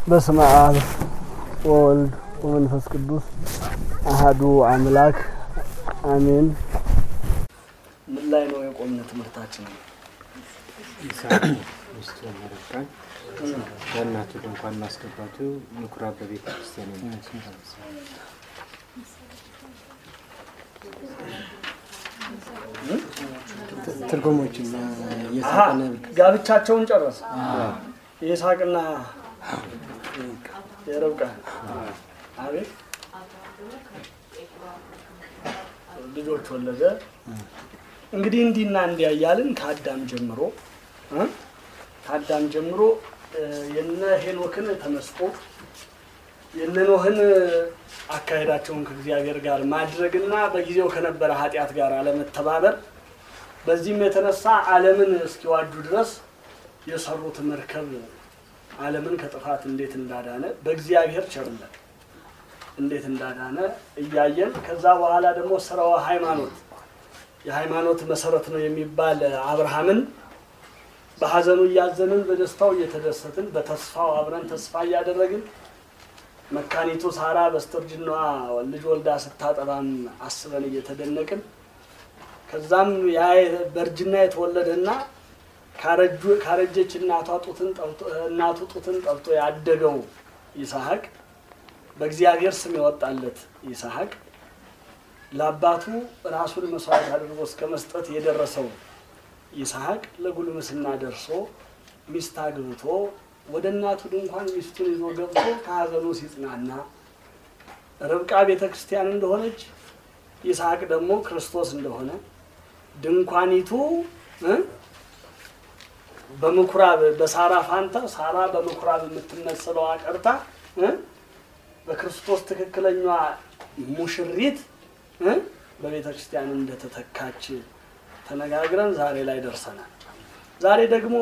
በስመ አብ ወወልድ ወመንፈስ ቅዱስ አሃዱ አምላክ አሜን። ምን ላይ ነው የቆምነ ትምህርታችን? ይስሐቅ ሚስቱ መረቃን በእናቱ ድንኳን ማስገባቱ ምኩራብ በቤተ ክርስቲያን ትርጉሞችን የሳቀነ ጋብቻቸውን ጨረሰ። የይስሐቅና የርብቃ አቤት ልጆች ወለደ። እንግዲህ እንዲህና እንዲያ እያልን ከአዳም ጀምሮ እ ከአዳም ጀምሮ የነ ሄኖክን ተመስጦ የነ ኖህን አካሄዳቸውን ከእግዚአብሔር ጋር ማድረግና በጊዜው ከነበረ ኃጢአት ጋር አለመተባበር በዚህም የተነሳ ዓለምን እስኪዋጁ ድረስ የሰሩት መርከብ ዓለምን ከጥፋት እንዴት እንዳዳነ በእግዚአብሔር ቸርነት እንዴት እንዳዳነ እያየን ከዛ በኋላ ደግሞ ስራው ሃይማኖት የሃይማኖት መሰረት ነው የሚባል አብርሃምን በሀዘኑ እያዘንን በደስታው እየተደሰትን በተስፋው አብረን ተስፋ እያደረግን መካኒቱ ሳራ በስተርጅናዋ ልጅ ወልዳ ስታጠባም አስበን እየተደነቅን ከዛም ያ በእርጅና የተወለደና ካረጀች እናቷ ጡትን ጠብቶ እናቱ ጡትን ጠብቶ ያደገው ይስሐቅ በእግዚአብሔር ስም የወጣለት ይስሐቅ ለአባቱ ራሱን መስዋዕት አድርጎ እስከ መስጠት የደረሰው ይስሐቅ ለጉልምስና ደርሶ ሚስት አግብቶ ወደ እናቱ ድንኳን ሚስቱን ይዞ ገብቶ ከሀዘኑ ሲጽናና ርብቃ ቤተ ክርስቲያን እንደሆነች ይስሐቅ ደግሞ ክርስቶስ እንደሆነ ድንኳኒቱ እ በምኩራብ በሳራ ፋንታ ሳራ በምኩራብ የምትመስለው አቀርታ እ በክርስቶስ ትክክለኛዋ ሙሽሪት እ በቤተ ክርስቲያን እንደተተካች ተነጋግረን ዛሬ ላይ ደርሰናል። ዛሬ ደግሞ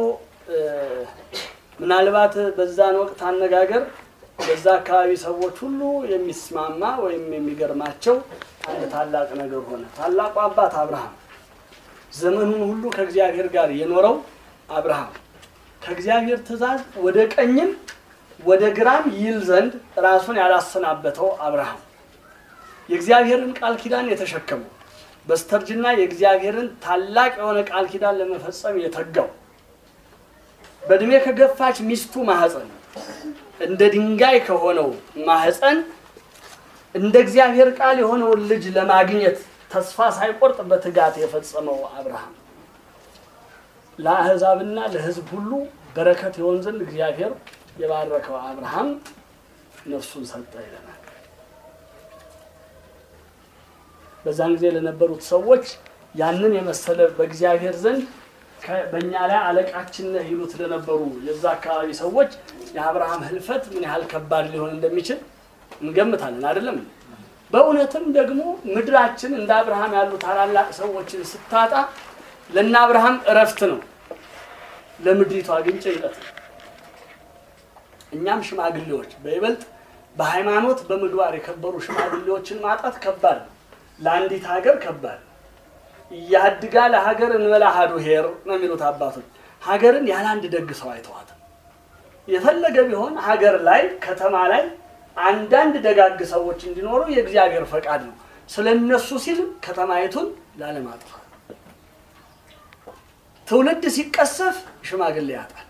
ምናልባት በዛን ወቅት አነጋገር በዛ አካባቢ ሰዎች ሁሉ የሚስማማ ወይም የሚገርማቸው አንድ ታላቅ ነገር ሆነ። ታላቁ አባት አብርሃም ዘመኑን ሁሉ ከእግዚአብሔር ጋር የኖረው አብርሃም ከእግዚአብሔር ትእዛዝ ወደ ቀኝም ወደ ግራም ይል ዘንድ ራሱን ያላሰናበተው አብርሃም የእግዚአብሔርን ቃል ኪዳን የተሸከመው በስተርጅና የእግዚአብሔርን ታላቅ የሆነ ቃል ኪዳን ለመፈጸም የተጋው በእድሜ ከገፋች ሚስቱ ማህፀን እንደ ድንጋይ ከሆነው ማህፀን እንደ እግዚአብሔር ቃል የሆነውን ልጅ ለማግኘት ተስፋ ሳይቆርጥ በትጋት የፈጸመው አብርሃም ለአሕዛብና ለሕዝብ ሁሉ በረከት የሆን ዘንድ እግዚአብሔር የባረከው አብርሃም ነፍሱን ሰጠ ይለናል። በዛን ጊዜ ለነበሩት ሰዎች ያንን የመሰለ በእግዚአብሔር ዘንድ በእኛ ላይ አለቃችን ነህ ይሉት ለነበሩ የዛ አካባቢ ሰዎች የአብርሃም ህልፈት ምን ያህል ከባድ ሊሆን እንደሚችል እንገምታለን። አይደለም? በእውነትም ደግሞ ምድራችን እንደ አብርሃም ያሉ ታላላቅ ሰዎችን ስታጣ ለእነ አብርሃም እረፍት ነው፣ ለምድሪቷ ግን ጭንቀት ነው። እኛም ሽማግሌዎች በይበልጥ በሃይማኖት በምግባር የከበሩ ሽማግሌዎችን ማጣት ከባድ ነው። ለአንዲት ሀገር ከባድ ነው። እያድጋ ለሀገር እንበላ ሀዱ ሄር ነው የሚሉት አባቶች። ሀገርን ያለ አንድ ደግ ሰው አይተዋትም። የፈለገ ቢሆን ሀገር ላይ ከተማ ላይ አንዳንድ ደጋግ ሰዎች እንዲኖሩ የእግዚአብሔር ፈቃድ ነው። ስለ እነሱ ሲል ከተማይቱን ላለማጥፋት ትውልድ ሲቀሰፍ ሽማግሌ ያጣል።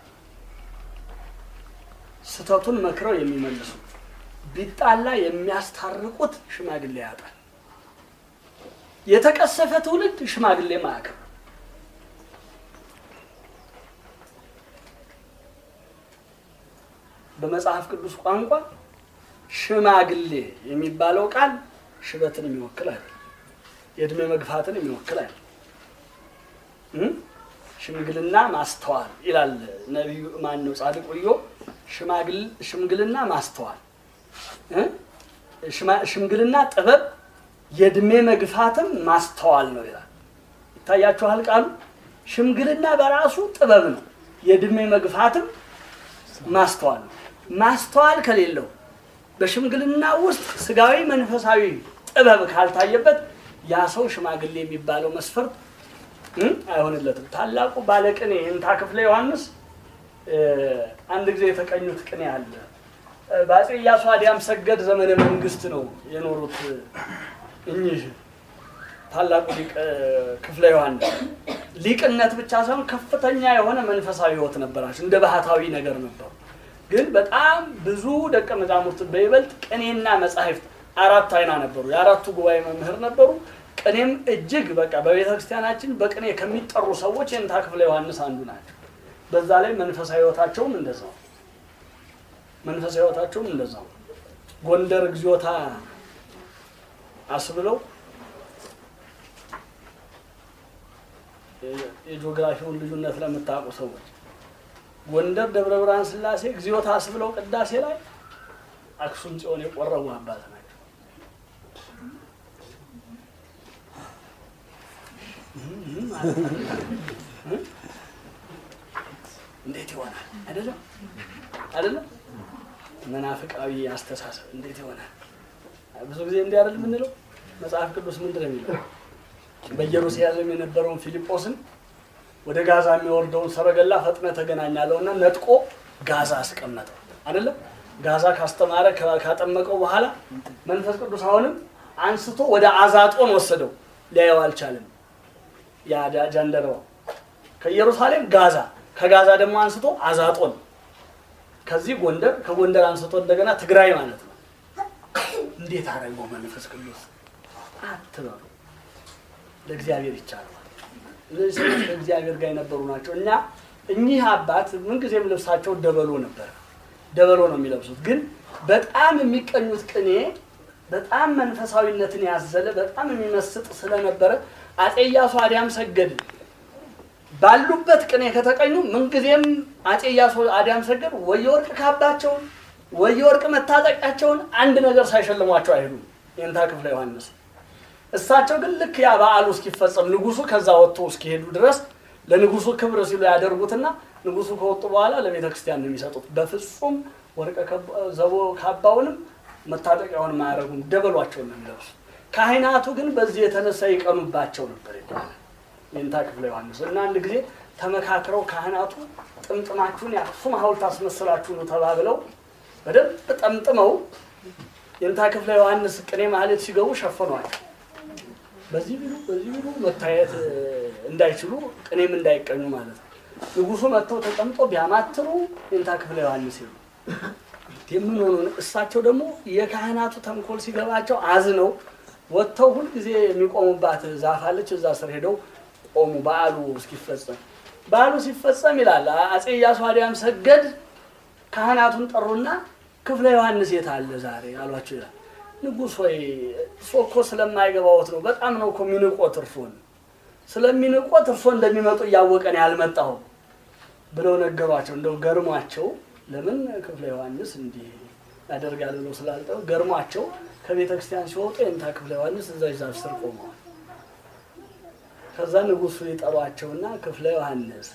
ስተቱን መክረው የሚመልሱት ቢጣላ የሚያስታርቁት ሽማግሌ ያጣል። የተቀሰፈ ትውልድ ሽማግሌ ማያከብር በመጽሐፍ ቅዱስ ቋንቋ ሽማግሌ የሚባለው ቃል ሽበትን የሚወክል አይደለም። የእድሜ መግፋትን የሚወክል አይደለም። ሽምግልና ማስተዋል ይላል ነቢዩ ማን ነው ጻድቁ ኢዮብ። ሽምግልና ማስተዋል፣ ሽምግልና ጥበብ የእድሜ መግፋትም ማስተዋል ነው ይላል። ይታያችኋል ቃሉ። ሽምግልና በራሱ ጥበብ ነው፣ የእድሜ መግፋትም ማስተዋል ነው። ማስተዋል ከሌለው በሽምግልና ውስጥ ስጋዊ መንፈሳዊ ጥበብ ካልታየበት ያ ሰው ሽማግሌ የሚባለው መስፈርት አይሆንለትም። ታላቁ ባለቅኔ እንታ ክፍለ ዮሐንስ አንድ ጊዜ የተቀኙት ቅኔ አለ። በአፄ ኢያሱ አዲያም ሰገድ ዘመነ መንግስት ነው የኖሩት እኚህ ታላቁ ሊቅ ክፍለ ዮሐንስ። ሊቅነት ብቻ ሳይሆን ከፍተኛ የሆነ መንፈሳዊ ሕይወት ነበራቸው። እንደ ባህታዊ ነገር ነበሩ። ግን በጣም ብዙ ደቀ መዛሙርት በይበልጥ ቅኔና መጻሕፍት አራት አይና ነበሩ። የአራቱ ጉባኤ መምህር ነበሩ። ቅኔም እጅግ በቃ በቤተ ክርስቲያናችን በቅኔ ከሚጠሩ ሰዎች የእንታ ክፍለ ዮሐንስ አንዱ ናቸው። በዛ ላይ መንፈሳዊ ሕይወታቸውም እንደዛው መንፈሳዊ ሕይወታቸውም እንደዛው ጎንደር እግዚኦታ አስብለው የጂኦግራፊውን ልዩነት ለምታውቁ ሰዎች ጎንደር ደብረ ብርሃን ስላሴ እግዚኦታ አስብለው ቅዳሴ ላይ አክሱም ጽዮን የቆረቡ አባት ናቸው። እንዴት ይሆናል? አይደለም አይደለም መናፍቃዊ አስተሳሰብ እንዴት ይሆናል? ብዙ ጊዜ እንዲህ አይደል የምንለው። መጽሐፍ ቅዱስ ምንድን ነው የሚለው? በኢየሩሳሌም የነበረውን ፊልጶስን ወደ ጋዛ የሚወርደውን ሰረገላ ፈጥነ ተገናኛለው እና ነጥቆ ጋዛ አስቀመጠው። አይደለም ጋዛ ካስተማረ ካጠመቀው በኋላ መንፈስ ቅዱስ አሁንም አንስቶ ወደ አዛጦን ወሰደው። ሊያየው አልቻለም። ያ ጃንደረባው ከኢየሩሳሌም ጋዛ፣ ከጋዛ ደግሞ አንስቶ አዛጦን፣ ከዚህ ጎንደር፣ ከጎንደር አንስቶ እንደገና ትግራይ ማለት ነው። እንዴት አደረገው መንፈስ ቅዱስ አትበሉ። ለእግዚአብሔር ይቻለዋል። እነዚህ ሰዎች ከእግዚአብሔር ጋር የነበሩ ናቸው እና እኚህ አባት ምንጊዜም ልብሳቸው ደበሎ ነበር። ደበሎ ነው የሚለብሱት። ግን በጣም የሚቀኙት ቅኔ በጣም መንፈሳዊነትን ያዘለ በጣም የሚመስጥ ስለነበረ አፄ ኢያሱ አዲያም ሰገድ ባሉበት ቅኔ ከተቀኙ ምንጊዜም አፄ ኢያሱ አዲያም ሰገድ ወይ የወርቅ ካባቸውን ወይ የወርቅ መታጠቂያቸውን አንድ ነገር ሳይሸልሟቸው አይሄዱም። የእንታ ክፍለ ዮሐንስ እሳቸው ግን ልክ ያ በዓሉ እስኪፈጸም ንጉሱ ከዛ ወጥቶ እስኪሄዱ ድረስ ለንጉሱ ክብር ሲሉ ያደርጉትና ንጉሱ ከወጡ በኋላ ለቤተ ክርስቲያን ነው የሚሰጡት። በፍጹም ወርቀ ዘቦ ካባውንም መታጠቂያውንም አያደርጉም፣ ደበሏቸውን ነው የሚለብሱ። ካህናቱ ግን በዚህ የተነሳ ይቀኑባቸው ነበር ይባላል የእንታ ክፍለ ዮሐንስ እና አንድ ጊዜ ተመካክረው ካህናቱ ጥምጥማችሁን የአክሱም ሐውልት አስመስላችሁ ነው ተባብለው በደንብ ጠምጥመው የእንታ ክፍለ ዮሐንስ ቅኔ ማህሌት ሲገቡ ሸፈኗቸው። በዚህ ቢሉ በዚህ ቢሉ መታየት እንዳይችሉ ቅኔም እንዳይቀኙ ማለት ነው። ንጉሱ መጥተው ተቀምጦ ቢያማትሩ የእንታ ክፍለ ዮሐንስ ይሉ የምን ሆኑ። እሳቸው ደግሞ የካህናቱ ተንኮል ሲገባቸው አዝነው ወጥተው ሁልጊዜ የሚቆሙባት ዛፍ አለች። እዛ ስር ሄደው ቆሙ። በዓሉ እስኪፈጸም በዓሉ ሲፈጸም ይላል አፄ ኢያሱ አዲያም ሰገድ ካህናቱን ጠሩና ክፍለ ዮሐንስ የት አለ ዛሬ አሏቸው ይላል። ንጉሥ ሆይ እርሶ እኮ ስለማይገባዎት ነው። በጣም ነው እኮ የሚንቆት እርሶን ስለሚንቆት እርሶ እንደሚመጡ እያወቀን ያልመጣው ብለው ነገሯቸው። እንደው ገርሟቸው ለምን ክፍለ ዮሐንስ እንዲህ ያደርጋል ብለው ስላልጠው ገርሟቸው ከቤተ ክርስቲያን ሲወጡ የእንታ ክፍለ ዮሐንስ እዛ ዛፍ ስር ቆመዋል። ከዛ ንጉሱ ይጠሯቸውና ክፍለ ዮሐንስ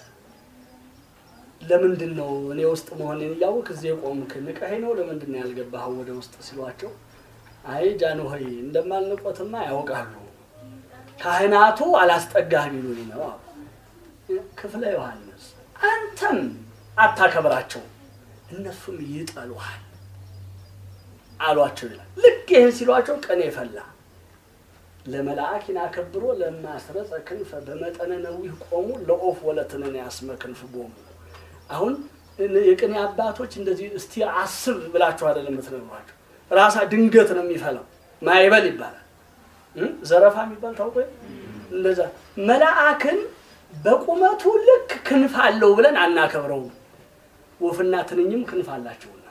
ለምንድን ነው እኔ ውስጥ መሆኔን እያወቅ እዚህ የቆምክ ንቀኸኝ ነው? ለምንድን ነው ያልገባኸው ወደ ውስጥ ሲሏቸው አይ ጃንሆይ እንደማልንቆትማ ያውቃሉ። ካህናቱ አላስጠጋህ ቢሉኝ ነው አሉ። ክፍለ ዮሐንስ አንተም አታከብራቸው እነሱም ይጠሉሃል አሏቸው ይላል። ልክ ይህን ሲሏቸው ቀኔ ፈላ። ለመልአክ ይናከብሮ ለማስረጸ ክንፈ በመጠነ ነዊህ ቆሙ ለኦፍ ወለትነን ያስመ ክንፍ ቦሙ። አሁን የቅኔ አባቶች እንደዚህ እስቲ አስብ ብላችሁ አይደለም የምትነግሯቸው ራሳ ድንገት ነው የሚፈላው። ማይበል ይባላል። ዘረፋ የሚባል ታውቆ እንደዛ መልአክን በቁመቱ ልክ ክንፍ አለው ብለን አናከብረውም። ወፍና ትንኝም ክንፍ አላቸውና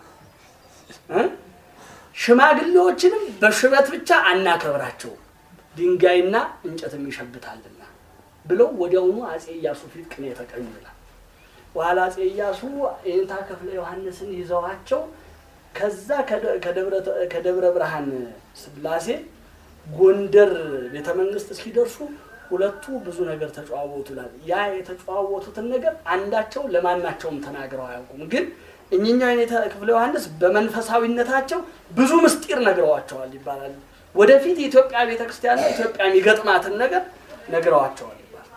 ሽማግሌዎችንም በሽበት ብቻ አናከብራቸውም። ድንጋይና እንጨትም ይሸብታልና ብለው ወዲያውኑ አፄ ኢያሱ ፊት ቅኔ የተቀኙ ይላል። በኋላ አፄ ኢያሱ የእንታ ክፍለ ዮሐንስን ይዘዋቸው ከዛ ከደብረ ብርሃን ስላሴ ጎንደር ቤተ መንግስት እስኪደርሱ ሁለቱ ብዙ ነገር ተጨዋወቱ ይላል። ያ የተጨዋወቱትን ነገር አንዳቸው ለማናቸውም ተናግረው አያውቁም። ግን እኚኛው የኔታ ክፍለ ዮሐንስ በመንፈሳዊነታቸው ብዙ ምስጢር ነግረዋቸዋል ይባላል። ወደፊት የኢትዮጵያ ቤተክርስቲያንና ኢትዮጵያ የሚገጥማትን ነገር ነግረዋቸዋል ይባላል።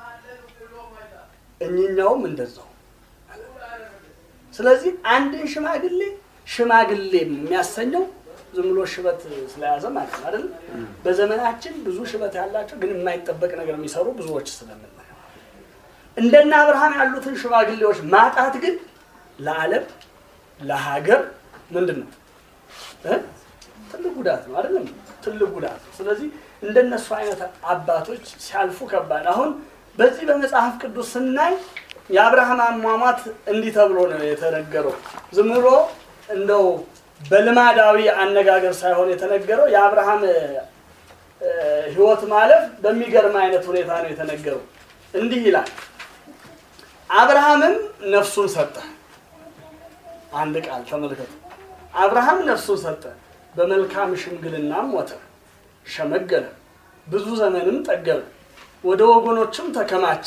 እኚኛውም እንደዛው። ስለዚህ አንድን ሽማግሌ ሽማግሌ የሚያሰኘው ዝም ብሎ ሽበት ስለያዘ ማለት ነው አይደል? በዘመናችን ብዙ ሽበት ያላቸው ግን የማይጠበቅ ነገር የሚሰሩ ብዙዎች ስለምናየው እንደነ አብርሃም ያሉትን ሽማግሌዎች ማጣት ግን ለዓለም ለሀገር ምንድን ነው እ? ትልቅ ጉዳት ነው አይደለም? ትልቅ ጉዳት ነው። ስለዚህ እንደነሱ አይነት አባቶች ሲያልፉ ከባድ። አሁን በዚህ በመጽሐፍ ቅዱስ ስናይ የአብርሃም አሟሟት እንዲህ ተብሎ ነው የተነገረው። ዝም ብሎ እንደው በልማዳዊ አነጋገር ሳይሆን የተነገረው የአብርሃም እ፣ ሕይወት ማለፍ በሚገርም አይነት ሁኔታ ነው የተነገረው። እንዲህ ይላል፣ አብርሃምም ነፍሱን ሰጠ። አንድ ቃል ተመልከቱ። አብርሃም ነፍሱን ሰጠ፣ በመልካም ሽምግልናም ሞተ፣ ሸመገለ፣ ብዙ ዘመንም ጠገበ፣ ወደ ወገኖችም ተከማቸ።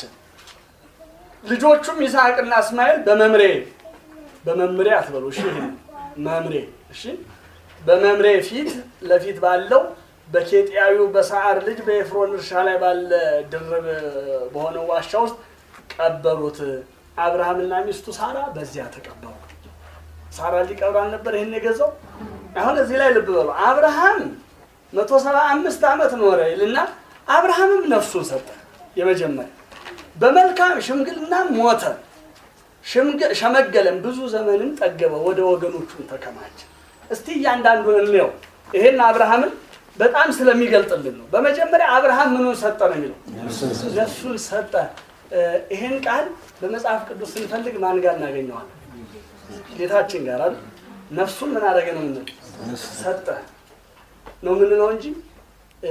ልጆቹም ይስሐቅና እስማኤል በመምሬ በመምሬ አትበሉ እሺ፣ ይሄን መምሬ እሺ፣ በመምሬ ፊት ለፊት ባለው በኬጢያዊው በሰዓር ልጅ በኤፍሮን እርሻ ላይ ባለ ድርብ በሆነው ዋሻ ውስጥ ቀበሩት። አብርሃምና ሚስቱ ሳራ በዚያ ተቀበሩ። ሳራ ሊቀብር አልነበር ይህን የገዛው። አሁን እዚህ ላይ ልብ በሉ። አብርሃም መቶ ሰባ አምስት ዓመት ኖረ ይልና አብርሃምም ነፍሱን ሰጠ። የመጀመሪያ በመልካም ሽምግልና ሞተ፣ ሽምግ- ሸመገለም፣ ብዙ ዘመንን ጠገበ፣ ወደ ወገኖቹም ተከማቸ። እስቲ እያንዳንዱን እንየው። ይሄን አብርሃምን በጣም ስለሚገልጥልን ነው። በመጀመሪያ አብርሃም ምኑን ሰጠ ነው የሚለው ነፍሱን ሰጠ። እ፣ ይሄን ቃል በመጽሐፍ ቅዱስ ስንፈልግ ማን ጋር እናገኘዋለን? ጌታችን ጋር አይደል? ነፍሱን ምን አደረገ ነው የምንለው? ሰጠ ነው የምንለው እንጂ እ፣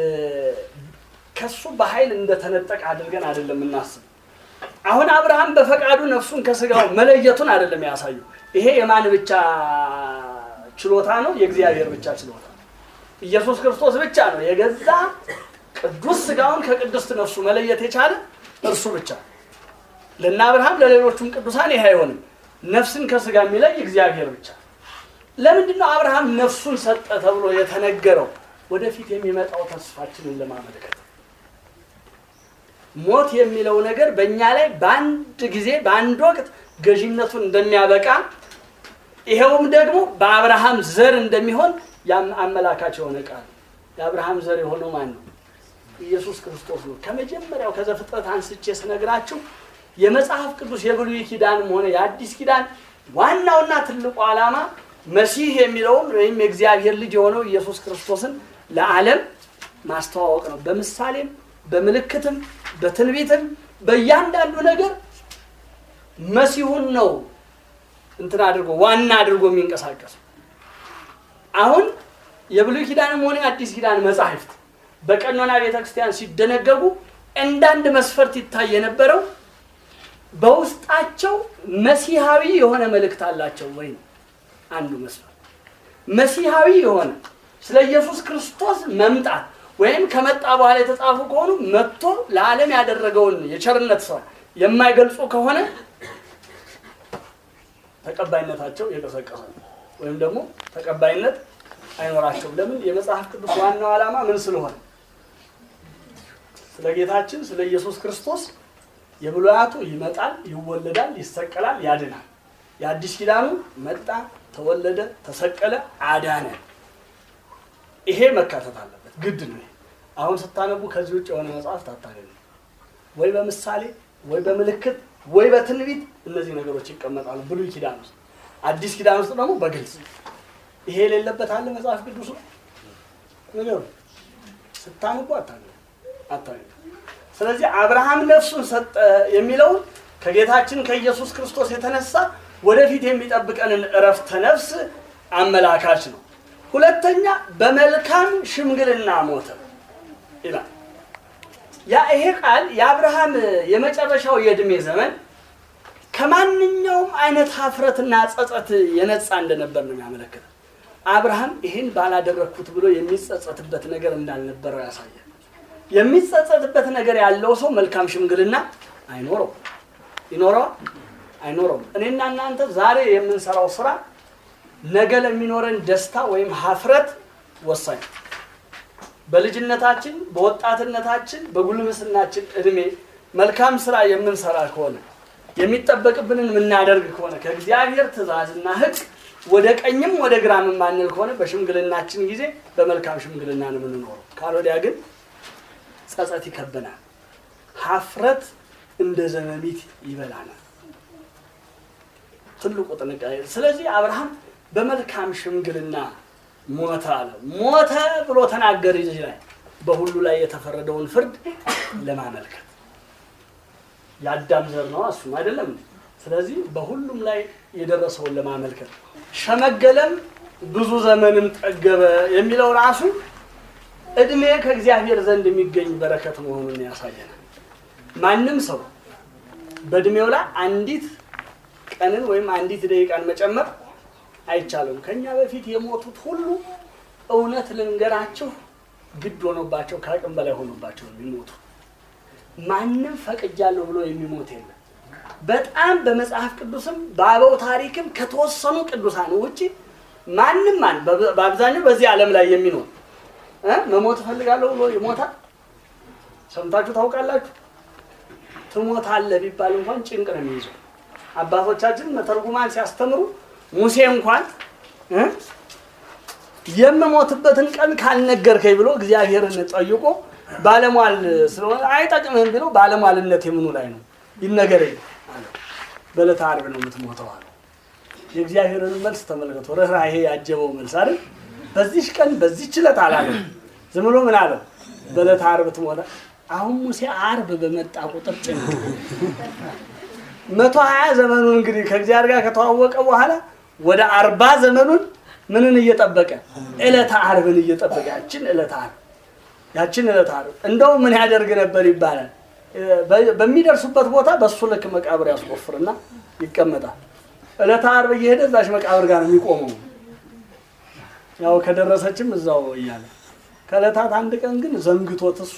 ከሱ በኃይል እንደተነጠቀ አድርገን አይደለም የምናስብ። አሁን አብርሃም በፈቃዱ ነፍሱን ከስጋው መለየቱን አይደለም ያሳዩ። ይሄ የማን ብቻ ችሎታ ነው? የእግዚአብሔር ብቻ ችሎታ ነው። ኢየሱስ ክርስቶስ ብቻ ነው የገዛ ቅዱስ ስጋውን ከቅድስት ነፍሱ መለየት የቻለ እርሱ ብቻ። ለእነ አብርሃም ለሌሎቹም ቅዱሳን ይሄ አይሆንም። ነፍስን ከስጋ የሚለይ እግዚአብሔር ብቻ። ለምንድን ነው አብርሃም ነፍሱን ሰጠ ተብሎ የተነገረው? ወደፊት የሚመጣው ተስፋችንን ለማመልከት ሞት የሚለው ነገር በእኛ ላይ በአንድ ጊዜ በአንድ ወቅት ገዥነቱን እንደሚያበቃ ይኸውም ደግሞ በአብርሃም ዘር እንደሚሆን ያም አመላካች የሆነ ቃል ነው። የአብርሃም ዘር የሆነው ማን ነው? ኢየሱስ ክርስቶስ ነው። ከመጀመሪያው ከዘፍጥረት አንስቼ ስነግራችሁ የመጽሐፍ ቅዱስ የብሉይ ኪዳንም ሆነ የአዲስ ኪዳን ዋናውና ትልቁ ዓላማ መሲህ የሚለውን ወይም የእግዚአብሔር ልጅ የሆነው ኢየሱስ ክርስቶስን ለዓለም ማስተዋወቅ ነው። በምሳሌም በምልክትም በትንቢትም በእያንዳንዱ ነገር መሲሁን ነው እንትን አድርጎ ዋና አድርጎ የሚንቀሳቀስ አሁን የብሉይ ኪዳንም ሆነ የአዲስ ኪዳን መጻሕፍት በቀኖና ቤተ ክርስቲያን ሲደነገጉ እንዳንድ መስፈርት ይታይ የነበረው በውስጣቸው መሲሐዊ የሆነ መልእክት አላቸው ወይ ነው አንዱ መስፈርት። መሲሐዊ የሆነ ስለ ኢየሱስ ክርስቶስ መምጣት ወይም ከመጣ በኋላ የተጻፉ ከሆኑ መጥቶ ለዓለም ያደረገውን የቸርነት ስራ የማይገልጹ ከሆነ ተቀባይነታቸው የቀሰቀሰ ነው ወይም ደግሞ ተቀባይነት አይኖራቸውም። ለምን? የመጽሐፍ ቅዱስ ዋናው ዓላማ ምን ስለሆነ ስለ ጌታችን ስለ ኢየሱስ ክርስቶስ የብሉያቱ ይመጣል፣ ይወለዳል፣ ይሰቀላል፣ ያድናል። የአዲስ ኪዳኑ መጣ፣ ተወለደ፣ ተሰቀለ፣ አዳነ። ይሄ መካተት አለበት፣ ግድ ነው። ይሄ አሁን ስታነቡ ከዚህ ውጭ የሆነ መጽሐፍት አታገኙ። ወይ በምሳሌ ወይ በምልክት ወይ በትንቢት እነዚህ ነገሮች ይቀመጣሉ ብሉይ ኪዳን ውስጥ። አዲስ ኪዳን ውስጥ ደግሞ በግልጽ ይሄ የሌለበት አለ መጽሐፍ ቅዱስ ነው ነገሩ ስታነቡ አታገኙ አታገኙ። ስለዚህ አብርሃም ነፍሱን ሰጠ የሚለውን ከጌታችን ከኢየሱስ ክርስቶስ የተነሳ ወደፊት የሚጠብቀንን እረፍተ ነፍስ አመላካች ነው። ሁለተኛ በመልካም ሽምግልና ሞተ ይላል። ያ ይሄ ቃል የአብርሃም የመጨረሻው የዕድሜ ዘመን ከማንኛውም አይነት ሀፍረትና ጸጸት የነጻ እንደነበር ነው የሚያመለክተው። አብርሃም ይህን ባላደረግኩት ብሎ የሚጸጸትበት ነገር እንዳልነበረው ያሳያል። የሚጸጸትበት ነገር ያለው ሰው መልካም ሽምግልና አይኖረው ይኖረዋል አይኖረውም። እኔና እናንተ ዛሬ የምንሰራው ስራ ነገ ለሚኖረን ደስታ ወይም ሀፍረት ወሳኝ ነው። በልጅነታችን፣ በወጣትነታችን፣ በጉልምስናችን እድሜ መልካም ስራ የምንሰራ ከሆነ የሚጠበቅብንን የምናደርግ ከሆነ ከእግዚአብሔር ትእዛዝና ሕግ ወደ ቀኝም ወደ ግራም የማንል ከሆነ በሽምግልናችን ጊዜ በመልካም ሽምግልና ነው የምንኖረው። ካልወዲያ ግን ጸጸት ይከበናል። ሀፍረት እንደ ዘመሚት ይበላናል። ትልቁ ጥንቃቄ። ስለዚህ አብርሃም በመልካም ሽምግልና ሞተ አለ። ሞተ ብሎ ተናገር እዚህ ላይ በሁሉ ላይ የተፈረደውን ፍርድ ለማመልከት የአዳም ዘር ነው እሱም አይደለም እንዴ? ስለዚህ በሁሉም ላይ የደረሰውን ለማመልከት ሸመገለም ብዙ ዘመንም ጠገበ የሚለው ራሱ እድሜ ከእግዚአብሔር ዘንድ የሚገኝ በረከት መሆኑን ያሳየናል። ማንም ሰው በእድሜው ላይ አንዲት ቀንን ወይም አንዲት ደቂቃን መጨመር አይቻልም። ከኛ በፊት የሞቱት ሁሉ እውነት ልንገራችሁ ግድ ሆኖባቸው ከአቅም በላይ ሆኖባቸው ነው የሚሞቱ። ማንም ፈቅጃለሁ ብሎ የሚሞት የለም። በጣም በመጽሐፍ ቅዱስም በአበው ታሪክም ከተወሰኑ ቅዱሳን ውጭ ማንም ማን በአብዛኛው በዚህ ዓለም ላይ የሚኖር እ መሞት እፈልጋለሁ ብሎ ይሞታል። ሰምታችሁ ታውቃላችሁ? ትሞታለህ ቢባል እንኳን ጭንቅ ነው የሚይዘው። አባቶቻችን መተርጉማን ሲያስተምሩ ሙሴ እንኳን እ የምሞትበትን ቀን ካልነገርከኝ ብሎ እግዚአብሔርን ጠይቆ ባለሟል ስለሆነ አይጠቅምህም ብሎ ባለሟልነት የምኑ ላይ ነው ይነገረኝ አለ። በዕለተ ዓርብ ነው የምትሞተው አለ። የእግዚአብሔርን መልስ ተመልከቶ ርኅራኄ ያጀበው መልስ አይደል? በዚች ቀን በዚች ዕለት አላለም። ዝም ብሎ ምን አለው? በዕለተ ዓርብ ትሞታ። አሁን ሙሴ ዓርብ በመጣ ቁጥር ጭንቅ መቶ ሀያ ዘመኑን እንግዲህ ከእግዚአብሔር ጋር ከተዋወቀ በኋላ ወደ አርባ ዘመኑን ምንን እየጠበቀ ዕለተ ዓርብን እየጠበቀ ያችን ዕለተ ዓርብ ያችን ዕለተ ዓርብ እንደው ምን ያደርግ ነበር ይባላል። በሚደርሱበት ቦታ በሱ ልክ መቃብር ያስቆፍርና ይቀመጣል። ዕለተ ዓርብ እየሄደ እዛች መቃብር ጋር ነው የሚቆመው። ያው ከደረሰችም እዛው እያለ ከዕለታት አንድ ቀን ግን ዘንግቶት እሱ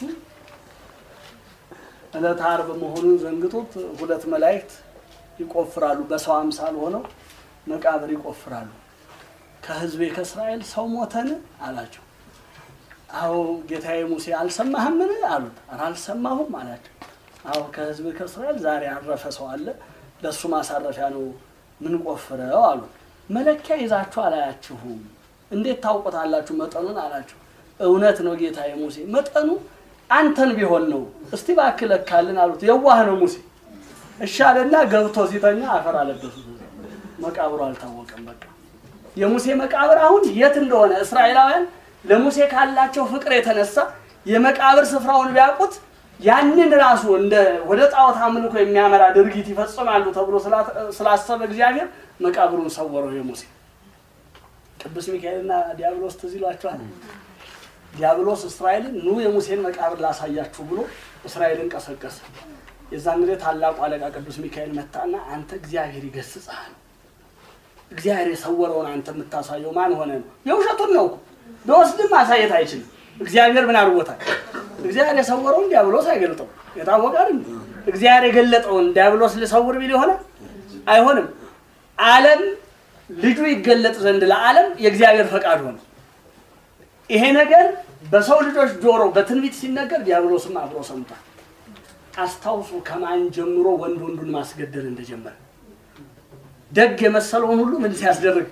ዕለተ ዓርብ መሆኑን ዘንግቶት ሁለት መላእክት ይቆፍራሉ። በሰው አምሳል ሆነው መቃብር ይቆፍራሉ። ከሕዝቤ ከእስራኤል ሰው ሞተን አላቸው። አዎ ጌታዬ ሙሴ አልሰማህምን አሉት። ኧረ አልሰማሁም አላቸው። አዎ ከሕዝቤ ከእስራኤል ዛሬ ያረፈ ሰው አለ፣ ለእሱ ማሳረፊያ ነው ምን ቆፍረው አሉ። መለኪያ ይዛችሁ አላያችሁም፣ እንዴት ታውቁታላችሁ መጠኑን አላቸው። እውነት ነው ጌታዬ ሙሴ መጠኑ አንተን ቢሆን ነው። እስቲ እባክህ ለካልን አሉት። የዋህ ነው ሙሴ። እሺ አለና ገብቶ ሲተኛ አፈር አለበሱት። መቃብሩ አልታወቀም። በቃ የሙሴ መቃብር አሁን የት እንደሆነ እስራኤላውያን ለሙሴ ካላቸው ፍቅር የተነሳ የመቃብር ስፍራውን ቢያውቁት ያንን ራሱ እንደ ወደ ጣዖት አምልኮ የሚያመራ ድርጊት ይፈጽማሉ ተብሎ ስላሰበ እግዚአብሔር መቃብሩን ሰወረው። የሙሴ ቅዱስ ሚካኤልና ዲያብሎስ ትዝ ይሏቸዋል። ዲያብሎስ እስራኤልን ኑ የሙሴን መቃብር ላሳያችሁ ብሎ እስራኤልን ቀሰቀሰ። የዛን ጊዜ ታላቁ አለቃ ቅዱስ ሚካኤል መጣና አንተ እግዚአብሔር ይገስጽሃል፣ እግዚአብሔር የሰወረውን አንተ የምታሳየው ማን ሆነ ነው? የውሸቱን ነው እኮ ቢወስድም ማሳየት አይችልም። እግዚአብሔር ምን አድርጎታል? እግዚአብሔር የሰወረውን ዲያብሎስ አይገልጠው። የታወቀ አይደል? እግዚአብሔር የገለጠውን ዲያብሎስ ሊሰውር ቢል ይሆናል? አይሆንም። ዓለም ልጁ ይገለጥ ዘንድ ለዓለም የእግዚአብሔር ፈቃድ ሆነ። ይሄ ነገር በሰው ልጆች ጆሮ በትንቢት ሲነገር ዲያብሎስም አብሮ ሰምቷል። አስታውሱ ከማን ጀምሮ ወንድ ወንዱን ማስገደል እንደጀመረ ደግ የመሰለውን ሁሉ ምን ሲያስደርግ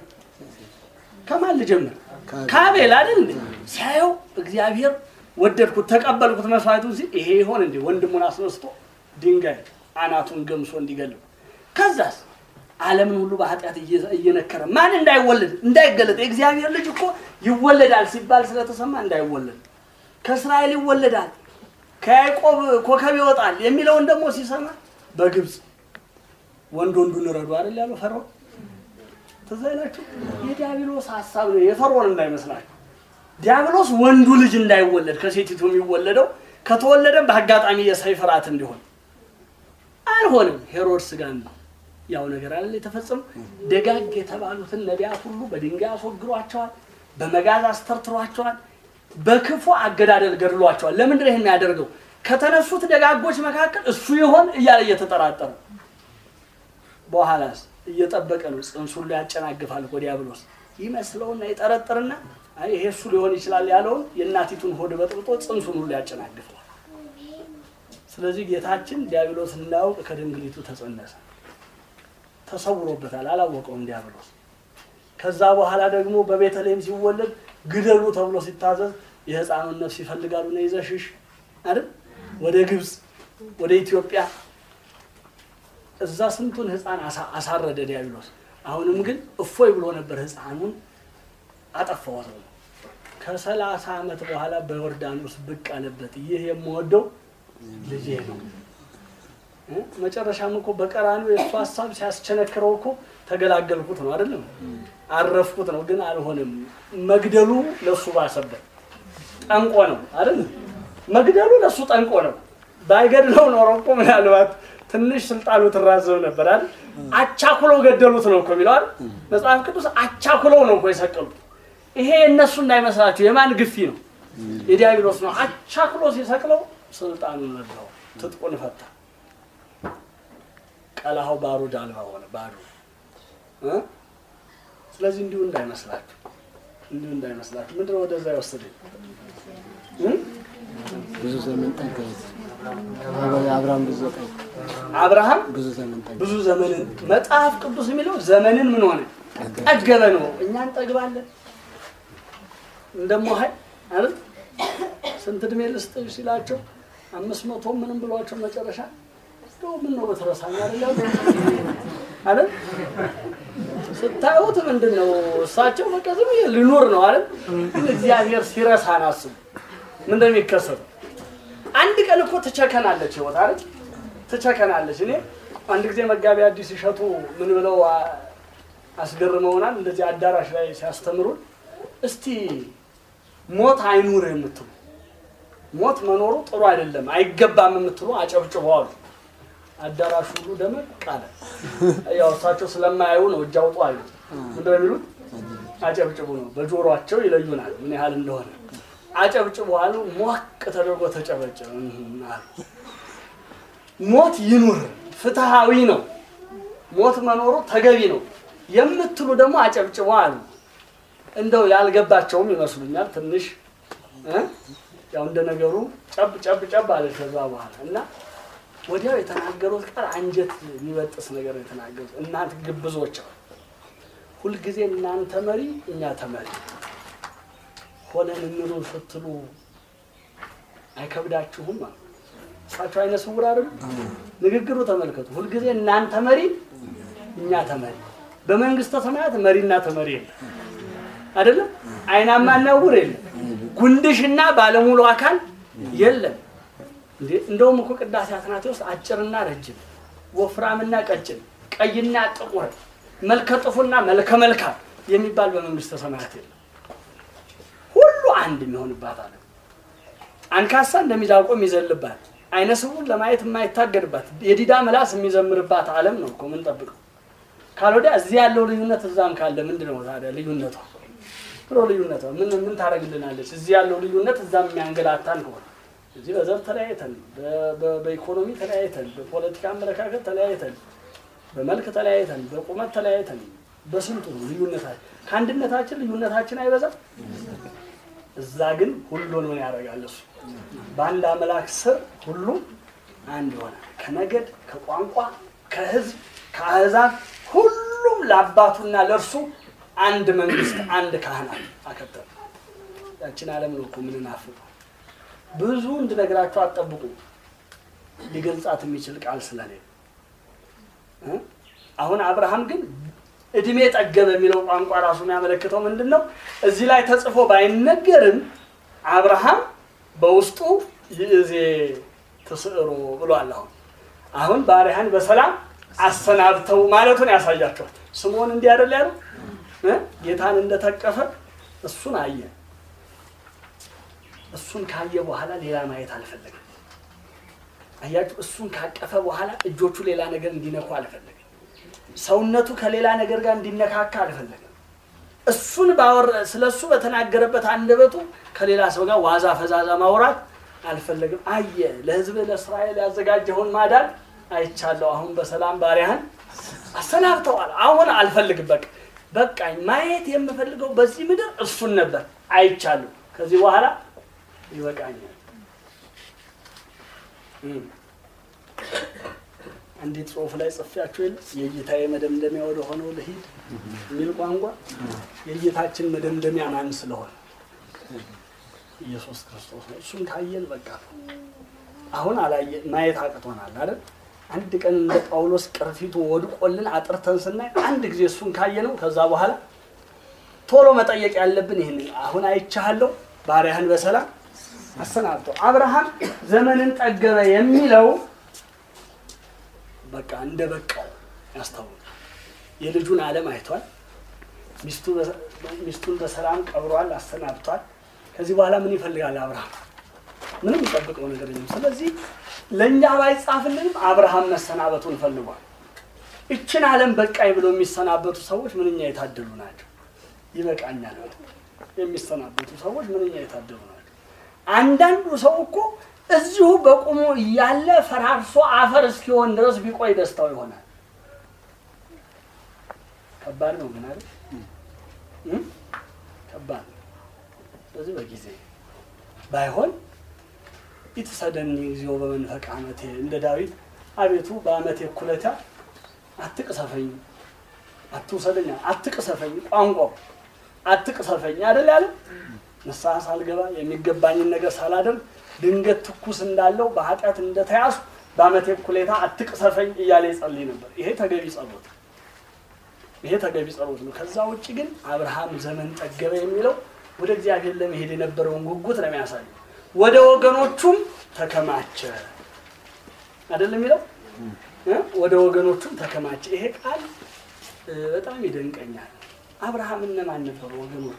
ከማን ልጀምር? ከአቤል አይደል እንዴ? ሲያየው እግዚአብሔር ወደድኩት ተቀበልኩት መስዋዕቱ ሲል ይሄ ይሆን እንዴ? ወንድሙን አስነስቶ ድንጋይ አናቱን ገምሶ እንዲገለው ከዛስ ዓለምን ሁሉ በኃጢአት እየነከረ ማን እንዳይወለድ እንዳይገለጥ የእግዚአብሔር ልጅ እኮ ይወለዳል ሲባል ስለተሰማ እንዳይወለድ ከእስራኤል ይወለዳል ከያዕቆብ ኮከብ ይወጣል የሚለውን ደግሞ ሲሰማ በግብፅ ወንድ ወንዱን ረዱ አይደል ያለው ፈርዖን ትዝ አይላችሁ የዲያብሎስ ሀሳብ ነው የፈርዖን እንዳይመስላችሁ ዲያብሎስ ወንዱ ልጅ እንዳይወለድ ከሴቲቱ የሚወለደው ከተወለደም በአጋጣሚ የሰይፍ ራት እንዲሆን አልሆንም ሄሮድስ ጋር ነው ያው ነገር አለ የተፈጸመው። ደጋግ የተባሉትን ነቢያት ሁሉ በድንጋይ አስወግሯቸዋል፣ በመጋዝ አስተርትሯቸዋል፣ በክፉ አገዳደል ገድሏቸዋል። ለምንድን ነው ይሄን የሚያደርገው? ከተነሱት ደጋጎች መካከል እሱ ይሆን እያለ እየተጠራጠረ በኋላስ እየጠበቀ ነው። ጽንሱን ላይ ያጨናግፋል እኮ ዲያብሎስ ይመስለውና ይጠረጥርና አይ ይሄ እሱ ሊሆን ይችላል ያለውን የእናቲቱን ሆድ በጥብጦ ጽንሱን ሁሉ ያጨናግፈዋል። ስለዚህ ጌታችን ዲያብሎስ እንዳያውቅ ከድንግሊቱ ተጸነሰ። ተሰውሮበታል። አላወቀውም ዲያብሎስ። ከዛ በኋላ ደግሞ በቤተልሔም ሲወለድ ግደሉ ተብሎ ሲታዘዝ የሕፃኑን ነፍስ ይፈልጋሉ ነው ይዘሽሽ አይደል ወደ ግብፅ ወደ ኢትዮጵያ እዛ ስንቱን ሕፃን አሳ- አሳረደ ዲያብሎስ። አሁንም ግን እፎይ ብሎ ነበር ሕፃኑን አጠፋው ነው። ከሰላሳ ዓመት በኋላ በዮርዳኖስ ብቅ አለበት። ይህ የምወደው ልጄ ነው። እ? መጨረሻም እኮ በቀራኒው የእሱ ሀሳብ ሲያስቸነክረው እኮ ተገላገልኩት ነው አይደለም፣ አረፍኩት ነው። ግን አልሆነም። መግደሉ ለእሱ ባሰበት። ጠንቆ ነው አይደል? መግደሉ ለእሱ ጠንቆ ነው። ባይገድለው ኖሮ እኮ ምናልባት ትንሽ ስልጣኑ ትራዘብ ነበር አይደል? አቻኩለው ገደሉት ነው እኮ የሚለው አይደል? መጽሐፍ ቅዱስ አቻኩለው ነው እኮ የሰቀሉት። ይሄ የእነሱ እንዳይመስላችሁ የማን ግፊ ነው? የዲያብሎስ ነው። አቻኩሎ ሲሰቅለው ስልጣኑን ነዳው፣ ትጥቁን ፈታ። ቀላሃው ባሩድ አልባ ሆነ ባዶ እ? ስለዚህ እንዲሁ እንዳይመስላችሁ እንዲሁ እንዳይመስላችሁ ምንድነው ወደዛ የወሰደኝ እ? ብዙ ዘመን ጠገበ። አብርሃም ብዙ ጠገበ። አብርሃም ብዙ ዘመን ጠገበ። ብዙ ዘመንን መጽሐፍ ቅዱስ የሚለው ዘመንን ምን ሆነ ጠገበ ነው። እኛ እንጠግባለን እንደሞሀይ አይደል ስንት እድሜ ልስጥ ሲላቸው አምስት መቶ ምንም ብሏቸው መጨረሻ እንደው ምን ነው በተረሳኝ አይደል አይደል ስታዩት ምንድን ነው እሳቸው በቃ ዝም ብዬ ልኑር ነው አይደል ግን እግዚአብሔር ሲረሳን አስቡ ምን እንደሚከሰተው አንድ ቀን እኮ ትቸከናለች ህይወት አይደል ትቸከናለች እኔ አንድ ጊዜ መጋቢ አዲስ ይሸቱ ምን ብለው አ- አስገርመውናል እንደዚህ አዳራሽ ላይ ሲያስተምሩን እስቲ ሞት አይኑር የምትሉ ሞት መኖሩ ጥሩ አይደለም አይገባም የምትሉ አጨብጭቡ አሉ አዳራሹ ሁሉ ደመቅ አለ ያው እሳቸው ስለማያዩ ነው እጅ አውጡ አሉ ምንድን ነው የሚሉት አጨብጭቡ ነው በጆሮአቸው ይለዩናል ምን ያህል እንደሆነ አጨብጭቡ አሉ ሞቅ ተደርጎ ተጨበጨበ እህም አሉ ሞት ይኑር ፍትሃዊ ነው ሞት መኖሩ ተገቢ ነው የምትሉ ደግሞ አጨብጭቡ አሉ እንደው ያልገባቸውም ይመስሉኛል ትንሽ እ? ያው እንደ ነገሩ ጨብ ጨብ ጨብ አለ ከዛ በኋላ እና ወዲያው የተናገሩት ቃል አንጀት የሚበጥስ ነገር ነው የተናገሩት እናንተ ግብዞች አሉ። ሁልጊዜ እናንተ መሪ እኛ ተመሪ ሆነን እንኑ ስትሉ አይከብዳችሁም አሉ እሳቸው አይነ ስውር አይደሉ ንግግሩ ተመልከቱ ሁልጊዜ እናንተ መሪ እኛ ተመሪ በመንግስተ ሰማያት መሪና ተመሪ የለም አይደለም አይናማና ዕውር የለም ጉንድሽና ባለሙሉ አካል የለም እንዴ እንደውም እኮ ቅዳሴ አትናቴዎስ አጭርና ረጅም ወፍራምና ቀጭን ቀይና ጥቁር መልከ ጥፉና መልከ መልካም የሚባል በመንግስተ ሰማያት የለም ሁሉ አንድ የሚሆንባት አለ አንካሳ እንደሚዳቆ የሚዘልባት አይነ ስውር ለማየት የማይታገድባት የዲዳ ምላስ የሚዘምርባት ዓለም ነው እኮ ምንጠብቀው ካልወዲያ እዚህ ያለው ልዩነት እዛም ካለ ምንድን ነው ታዲያ ልዩነቷ ብሎ ልዩነቷ ምን ምን ታደርግልናለች እዚህ ያለው ልዩነት እዛም የሚያንገላታን ከሆነ እዚህ በዘር ተለያይተን በ- በ- በኢኮኖሚ ተለያይተን በፖለቲካ አመለካከት ተለያይተን በመልክ ተለያይተን በቁመት ተለያይተን በስንቱ ነው ልዩነታችን ከአንድነታችን ልዩነታችን አይበዛም እዛ ግን ሁሉን ምን ያደርጋል እሱ በአንድ አምላክ ስር ሁሉ አንድ ይሆናል ከነገድ ከቋንቋ ከህዝብ ከአህዛብ ሁሉም ለአባቱና ለእርሱ አንድ መንግስት አንድ ካህናት አከተሉ ያችን ዓለም ነው እኮ የምንናፍቀው ብዙ እንድነግራቸው አትጠብቁ ሊገልጻት የሚችል ቃል ስለሌለ እ? አሁን አብርሃም ግን እድሜ ጠገበ የሚለው ቋንቋ ራሱ የሚያመለክተው ምንድን ነው? እዚህ ላይ ተጽፎ ባይነገርም አብርሃም በውስጡ ይእዜ ትስዕሮ ብሏል። አሁን አሁን ባሪያህን በሰላም አሰናብተው ማለቱን ያሳያቸዋል። ስምዖን እንዲህ አይደል ያሉ እ? ጌታን እንደተቀፈ እሱን አየ። እሱን ካየ በኋላ ሌላ ማየት አልፈለግም። አያችሁ፣ እሱን ካቀፈ በኋላ እጆቹ ሌላ ነገር እንዲነኩ አልፈለግም። ሰውነቱ ከሌላ ነገር ጋር እንዲነካካ አልፈለግም። እሱን ባወረ ስለ እሱ በተናገረበት አንደበቱ ከሌላ ሰው ጋር ዋዛ ፈዛዛ ማውራት አልፈለግም። አየ ለሕዝብ ለእስራኤል ያዘጋጀውን ማዳን አይቻለሁ። አሁን በሰላም ባሪያህን አሰናብተዋል። አሁን አልፈልግም። በቃ በቃኝ። ማየት የምፈልገው በዚህ ምድር እሱን ነበር። አይቻለሁ። ከዚህ በኋላ ይበቃኛል። እም። አንዲት ጽሑፍ ላይ ጽፌያችሁ የለ የጌታዬ መደምደሚያ ወደ ሆነው ልሂድ የሚል ቋንቋ የጌታችን መደምደሚያ ማን ስለሆነ ኢየሱስ ክርስቶስ ነው። እሱን ካየን በቃ አሁን አላየ ማየት አቅቶናል አይደል? አንድ ቀን እንደ ጳውሎስ ቅርፊቱ ወድቆልን አጥርተን ስናይ አንድ ጊዜ እሱን ካየነው ከዛ በኋላ ቶሎ መጠየቅ ያለብን ይህንን አሁን አይቻለሁ ባሪያህን በሰላም አሰናብቶ አብርሃም ዘመንን ጠገበ የሚለው በቃ እንደ በቃው ያስታውቃል። የልጁን ዓለም አይቷል። ሚስቱ በ- ሚስቱን በሰላም ቀብሯል፣ አሰናብቷል። ከዚህ በኋላ ምን ይፈልጋል አብርሃም? ምንም የሚጠብቀው ነገር የለም። ስለዚህ ለእኛ ባይጻፍልንም አብርሃም መሰናበቱን ፈልጓል። እችን ዓለም በቃኝ ብሎ የሚሰናበቱ ሰዎች ምንኛ የታደሉ ናቸው። ይበቃኛል ብለው የሚሰናበቱ ሰዎች ምንኛ የታደሉ ናቸው። አንዳንዱ ሰው እኮ እዚሁ በቁሙ እያለ ፈራርሶ አፈር እስኪሆን ድረስ ቢቆይ ደስታው ይሆናል። ከባድ ነው ግን አይደል? እ? ከባድ ነው። ስለዚህ በጊዜ ባይሆን ኢትሰደኒ ጊዜው በመንፈቅ ዓመቴ እንደ ዳዊት አቤቱ በዓመቴ እኩሌታ አትቅሰፈኝ፣ አትውሰደኛ፣ አትቅሰፈኝ ቋንቋው አትቅሰፈኝ አይደል ያለ ንስሐ ሳልገባ የሚገባኝን ነገር ሳላደርግ ድንገት ትኩስ እንዳለው በኃጢአት እንደተያዙ በዓመቴ እኩሌታ አትቅሰፈኝ እያለ ይጸልይ ነበር። ይሄ ተገቢ ጸሎት ነው። ይሄ ተገቢ ጸሎት ነው። ከዛ ውጭ ግን አብርሃም ዘመን ጠገበ የሚለው ወደ እግዚአብሔር ለመሄድ የነበረውን ጉጉት ነው የሚያሳየው። ወደ ወገኖቹም ተከማቸ አይደለም የሚለው እ? ወደ ወገኖቹም ተከማቸ። ይሄ ቃል እ፣ በጣም ይደንቀኛል። አብርሃም እነማን ነበሩ ወገኖቹ?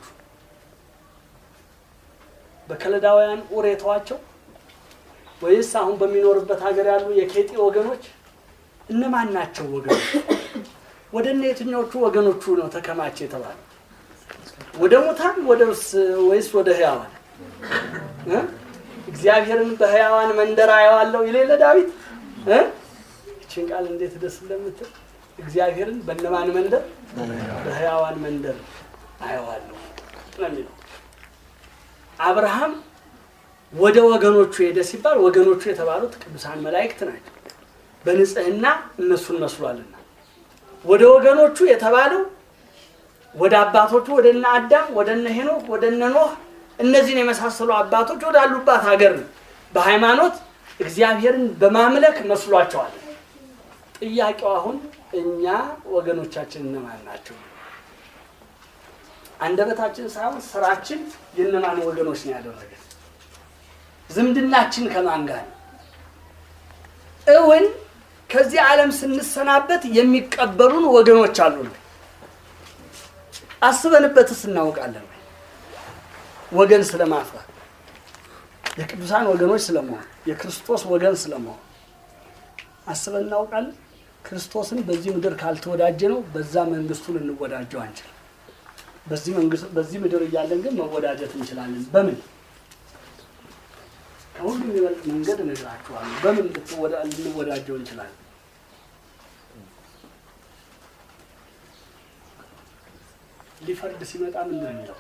በከለዳውያን ኡር የተዋቸው ወይስ አሁን በሚኖርበት ሀገር ያሉ የኬጢ ወገኖች እነማን ናቸው ወገኖች? ወደ እነ የትኛዎቹ ወገኖቹ ነው ተከማቸ የተባለ? ወደ ሙታን ወደስ- ወይስ ወደ ህያዋን እ? እግዚአብሔርን በህያዋን መንደር አየዋለሁ ይሌለ ዳዊት እ? ይችን ቃል እንዴት ደስ እንደምትል እግዚአብሔርን በእነማን መንደር በህያዋን መንደር አየዋለሁ ነው የሚለው። አብርሃም ወደ ወገኖቹ ሄደ ሲባል ወገኖቹ የተባሉት ቅዱሳን መላእክት ናቸው። በንጽህና እነሱን መስሏልና ወደ ወገኖቹ የተባለው ወደ አባቶቹ ወደ እነ አዳም ወደ እነ ሄኖክ ወደ እነ ኖህ እነዚህን የመሳሰሉ አባቶች ወዳሉባት ሀገር ነው። በሃይማኖት እግዚአብሔርን በማምለክ መስሏቸዋል። ጥያቄው አሁን እኛ ወገኖቻችን እነማን ናቸው? አንደበታችን ሳይሆን ስራችን የእነማን ወገኖች ነው ያደረገ? ዝምድናችን ከማን ጋር ነው? እውን ከዚህ ዓለም ስንሰናበት የሚቀበሉን ወገኖች አሉ። አስበንበትስ እናውቃለን ወይ? ወገን ስለማፍራት የቅዱሳን ወገኖች ስለመሆን የክርስቶስ ወገን ስለመሆን አስበን እናውቃለን። ክርስቶስን በዚህ ምድር ካልተወዳጀ ነው በዛ መንግስቱ ልንወዳጀው አንችልም። በዚህ መንግስት በዚህ ምድር እያለን ግን መወዳጀት እንችላለን። በምን ከሁሉ የሚበልጥ መንገድ እነግራችኋለሁ። በምን ልትወዳ- ልንወዳጀው እንችላለን? ሊፈርድ ሲመጣ ምንድን ነው የሚለው?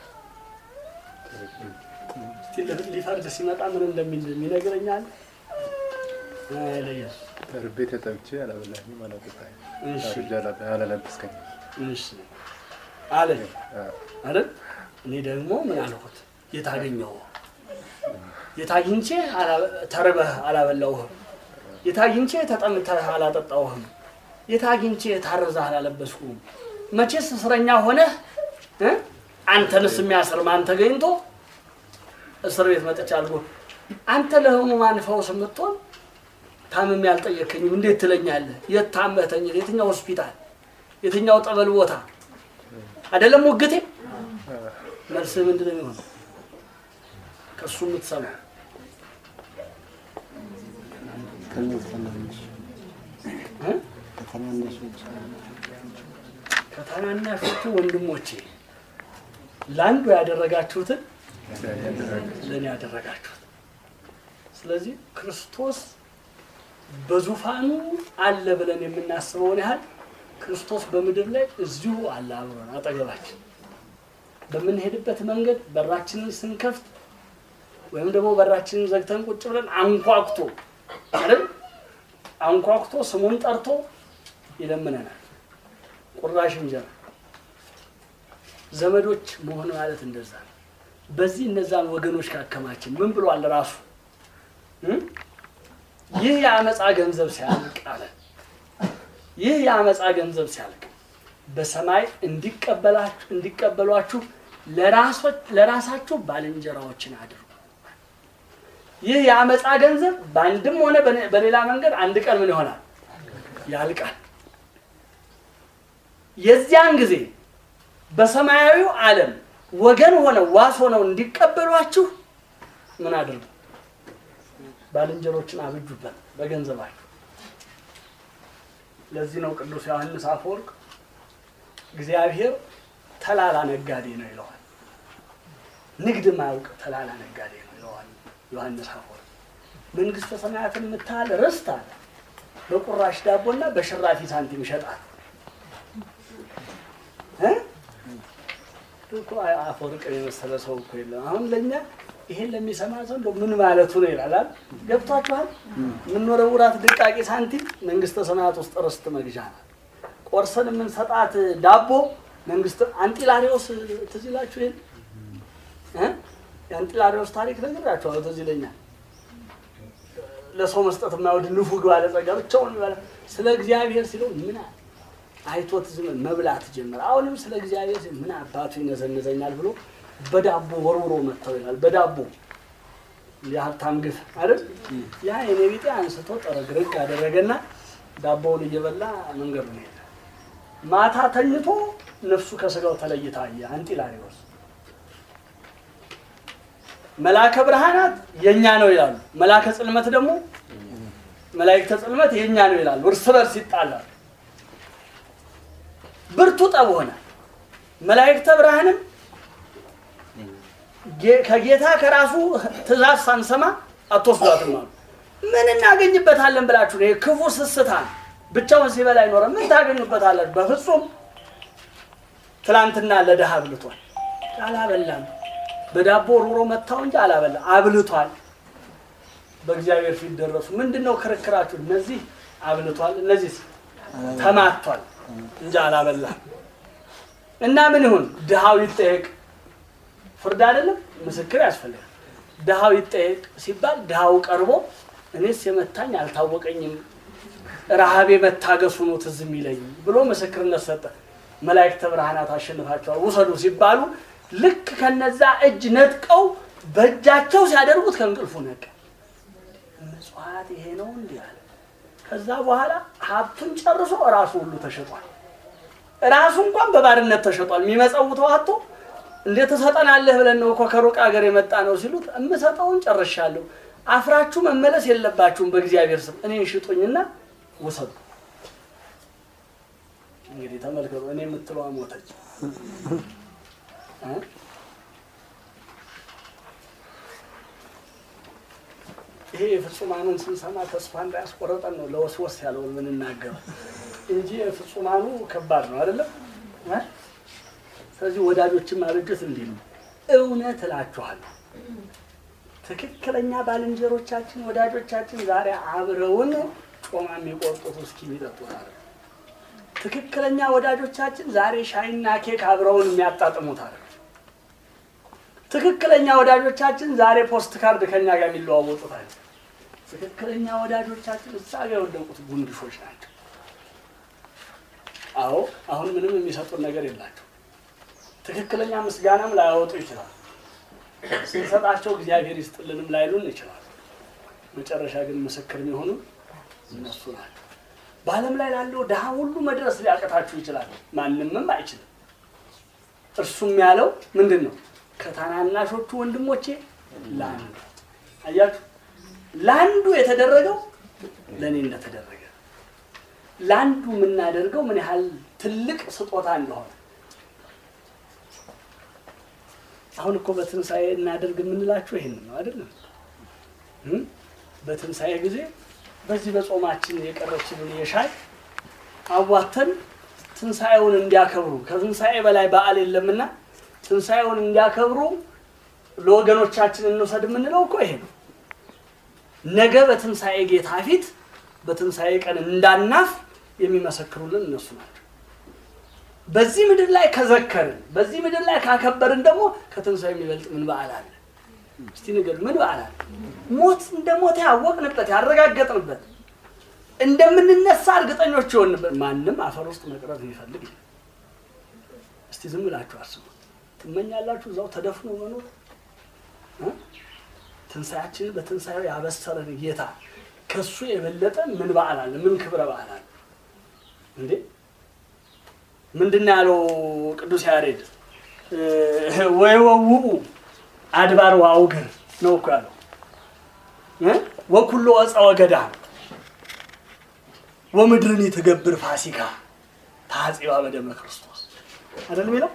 እስቲ ሊፈርድ ሲመጣ ምን እንደሚል ይነግረኛል። አይ ለኢየሱስ ተርቤ ተጠብቼ አላበላኝም አላጠጣኝም፣ እሺ ታርዤ አላ- አላለበስከኝም። እሺ አለ አዎ። አይደል? እኔ ደግሞ ምን አልኩት? የታገኘው የታግኝቼ አላ- ተርበህ አላበላውህም፣ የታግኝቼ ተጠምተህ አላጠጣውህም፣ የታግኝቼ ታርዘህ አላለበስኩህም። መቼስ እስረኛ ሆነህ እ? አንተንስ የሚያስር ማን ተገኝቶ እስር ቤት መጥቻ አልጎ አንተ ለሕሙማን ፈውስ የምትሆን ታምሜ ያልጠየከኝም እንዴት ትለኛለህ? የት ታመህ ተኝተህ? የትኛው ሆስፒታል? የትኛው ጠበል ቦታ አይደለም ሙግቴ። መልስህ ምንድን ነው የሚሆነው? ከእሱ የምትሰማው ከእነዚህ ትናንሽ እ? ከትናንሾች ከታናናሾቹ ወንድሞቼ ለአንዱ ያደረጋችሁትን ለእኔ ያደረጋችሁት። ስለዚህ ክርስቶስ በዙፋኑ አለ ብለን የምናስበውን ያህል ክርስቶስ በምድር ላይ እዚሁ አለ አብሮን አጠገባችን። በምንሄድበት መንገድ በራችንን ስንከፍት ወይም ደግሞ በራችንን ዘግተን ቁጭ ብለን አንኳኩቶ አይደል አንኳኩቶ ስሙን ጠርቶ ይለምነናል። ቁራሽ እንጀራ ዘመዶች መሆን ማለት እንደዛ ነው። በዚህ እነዛን ወገኖች ካከማችን ምን ብሏል ራሱ እም? ይህ የአመፃ ገንዘብ ሲያልቅ አለ ይህ የአመፃ ገንዘብ ሲያልቅ በሰማይ እንዲቀበላችሁ እንዲቀበሏችሁ ለራሶች- ለራሳችሁ ባልንጀራዎችን አድርጉ። ይህ የአመፃ ገንዘብ በአንድም ሆነ በነ- በሌላ መንገድ አንድ ቀን ምን ይሆናል? ያልቃል። የዚያን ጊዜ በሰማያዊው ዓለም ወገን ሆነው ዋስ ሆነው እንዲቀበሏችሁ ምን አድርጉ? ባልንጀሮችን አብጁበት በገንዘባችሁ። ለዚህ ነው ቅዱስ ዮሐንስ አፈወርቅ እግዚአብሔር ተላላ ነጋዴ ነው ይለዋል። ንግድ ማያውቅ ተላላ ነጋዴ ነው ይለዋል ዮሐንስ አፈወርቅ። መንግስተ ሰማያትን የምታህል ርስት አለ በቁራሽ ዳቦና በሽራፊ ሳንቲም ይሸጣል። እ? እኮ አፈወርቅን የመሰለ ሰው እኮ የለም። አሁን ለእኛ ይሄን ለሚሰማ ሰው እንደው ምን ማለቱ ነው ይላል። አይደል? ገብቷችኋል? የምንወረውራት ድቃቂ ሳንቲም መንግስተ ሰማያት ውስጥ ርስት መግዣ ናት። ቆርሰን የምንሰጣት ዳቦ መንግስት አንጢላሪዎስ ትዝ ይላችሁ ይሄን እ? የአንጢላሪዎስ ታሪክ ነግራችኋለሁ። ትዝ ይለኛል። ለሰው መስጠት የማይወድ ንፉግ ባለጸጋ ብቻውን ይበላል። ስለ እግዚአብሔር ሲለው ምን አለ? አይቶት ዝም መብላት ጀመረ። አሁንም ስለ እግዚአብሔር ሲል ምን አባቱ ይነዘንዘኛል ብሎ በዳቦ ወርውሮ መጥተው ይላል። በዳቦ የሀብታም ግፍ አይደል? ያ የኔ ቢጤ አንስቶ ጠረግርግ አደረገና ዳቦውን እየበላ መንገዱን ሄደ። ማታ ተኝቶ ነፍሱ ከስጋው ተለይታ አየ አንጢላሪዎስ። መላከ ብርሃናት የኛ ነው ይላሉ። መላከ ጽልመት ደግሞ መላእክተ ጽልመት የኛ ነው ይላሉ። እርስ በርስ ይጣላሉ። ብርቱ ጠብ ሆነ። መላእክተ ብርሃንም ጌ- ከጌታ ከራሱ ትእዛዝ ሳንሰማ አትወስዷትም አሉ። ምን እናገኝበታለን ብላችሁ ነው? ይሄ ክፉ ስስታ ብቻውን ሲበላ አይኖረም። ምን ታገኙበታላችሁ? በፍጹም ትላንትና ለድሃ አብልቷል። አላበላም። በዳቦ ሩሮ መታው እንጂ አላበላ አብልቷል። በእግዚአብሔር ፊት ደረሱ። ምንድን ነው ክርክራችሁ? እነዚህ አብልቷል፣ እነዚህ ተማቷል እንጂ አላበላም። እና ምን ይሁን? ድሃው ይጠየቅ። ፍርድ አይደለም፣ ምስክር ያስፈልጋል። ድሃው ይጠየቅ ሲባል ድሃው ቀርቦ እኔስ የመታኝ አልታወቀኝም፣ ረሃቤ መታገሱ ነው ትዝ የሚለኝ ብሎ ምስክርነት ሰጠ። መላእክተ ብርሃናት አሸንፋቸዋል ውሰዱ ሲባሉ ልክ ከነዛ እጅ ነጥቀው በእጃቸው ሲያደርጉት ከእንቅልፉ ነቀ። ምጽዋት ይሄ ነው እንዲህ አለ። ከዛ በኋላ ሀብቱን ጨርሶ ራሱ ሁሉ ተሸጧል። ራሱ እንኳን በባርነት ተሸጧል። የሚመጸውተው አቶ እንዴት ትሰጠናለህ ብለን ነው እኮ ከሩቅ ሀገር የመጣ ነው ሲሉት እምሰጠውን ጨርሻለሁ፣ አፍራችሁ መመለስ የለባችሁም በእግዚአብሔር ስም እኔን ሽጡኝና ውሰዱ። እንግዲህ ተመልከቱ፣ እኔ የምትለዋ ሞተች። እ? ይሄ የፍጹማኑን ስንሰማ ተስፋ እንዳያስቆረጠን ነው ለወስወስ ያለውን የምንናገረው እንጂ የፍጹማኑ ከባድ ነው አይደለም እ? ስለዚህ ወዳጆችን ማበጀት እንዲህ ነው። እውነት እላችኋለሁ ትክክለኛ ባልንጀሮቻችን ወዳጆቻችን ዛሬ አብረውን ጮማ የሚቆርጡት እስኪ የሚጠጡት አለ። ትክክለኛ ወዳጆቻችን ዛሬ ሻይና ኬክ አብረውን የሚያጣጥሙት አለ። ትክክለኛ ወዳጆቻችን ዛሬ ፖስት ካርድ ከኛ ጋር የሚለዋወጡት አለ። ትክክለኛ ወዳጆቻችን እዛ ጋር የወደቁት ጉንድሾች ናቸው። አዎ አሁን ምንም የሚሰጡን ነገር የላቸው። ትክክለኛ ምስጋናም ላያወጡ ይችላል። ስንሰጣቸው እግዚአብሔር ይስጥልንም ላይሉን ይችላል። መጨረሻ ግን ምስክር የሚሆኑ እነሱ ናቸው። በዓለም ላይ ላለው ድሃ ሁሉ መድረስ ሊያቀታችሁ ይችላል። ማንምም አይችልም። እርሱም ያለው ምንድን ነው? ከታናናሾቹ ወንድሞቼ ለአንዱ አያችሁ፣ ለአንዱ የተደረገው ለእኔ እንደተደረገ ለአንዱ የምናደርገው ምን ያህል ትልቅ ስጦታ እንደሆነ አሁን እኮ በትንሣኤ እናደርግ የምንላችሁ ይህን ነው አይደለም? እም? በትንሣኤ ጊዜ በዚህ በጾማችን የቀረችልን የሻይ አዋተን ትንሣኤውን እንዲያከብሩ ከትንሣኤ በላይ በዓል የለምና ትንሣኤውን እንዲያከብሩ ለወገኖቻችን እንውሰድ የምንለው እኮ ይሄ ነው። ነገ በትንሣኤ ጌታ ፊት በትንሣኤ ቀን እንዳናፍ የሚመሰክሩልን እነሱ ናቸው። በዚህ ምድር ላይ ከዘከርን፣ በዚህ ምድር ላይ ካከበርን ደግሞ ከትንሣኤ የሚበልጥ ምን በዓል አለ? እስቲ ንገሩ፣ ምን በዓል አለ? ሞት እንደ ሞት ያወቅንበት ያረጋገጥንበት እንደምንነሳ እርግጠኞች የሆንበት ማንም አፈር ውስጥ መቅረት የሚፈልግ የለም። እስቲ ዝም ብላችሁ አስቡ። ትመኛላችሁ እዛው ተደፍኖ መኖር እ? ትንሣኤያችንን በትንሣኤው ያበሰረን ጌታ ከሱ የበለጠ ምን በዓል አለ? ምን ክብረ በዓል አለ እንዴ? ምንድን ነው ያለው ቅዱስ ያሬድ? ወይወውኡ አድባር ወአውግር ነው እኮ ያለው እ? ወኩሎ ዕፀ ወገዳም ወምድርን የተገብር ፋሲካ ታጽባ በደመ ክርስቶስ አይደል የሚለው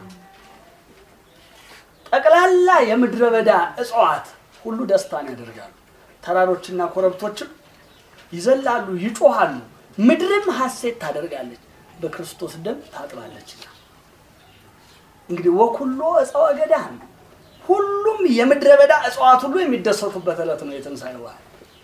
ጠቅላላ የምድረ በዳ እጽዋት ሁሉ ደስታን ያደርጋሉ። ተራሮችና ኮረብቶችም ይዘላሉ፣ ይጮሃሉ። ምድርም ሐሴት ታደርጋለች፣ በክርስቶስ ደም ታጥባለችና። እንግዲህ ወኩሎ ዕፀ ወገዳም ሁሉም የምድረ በዳ እጽዋት ሁሉ የሚደሰቱበት ዕለት ነው የትንሣኤ በዓል።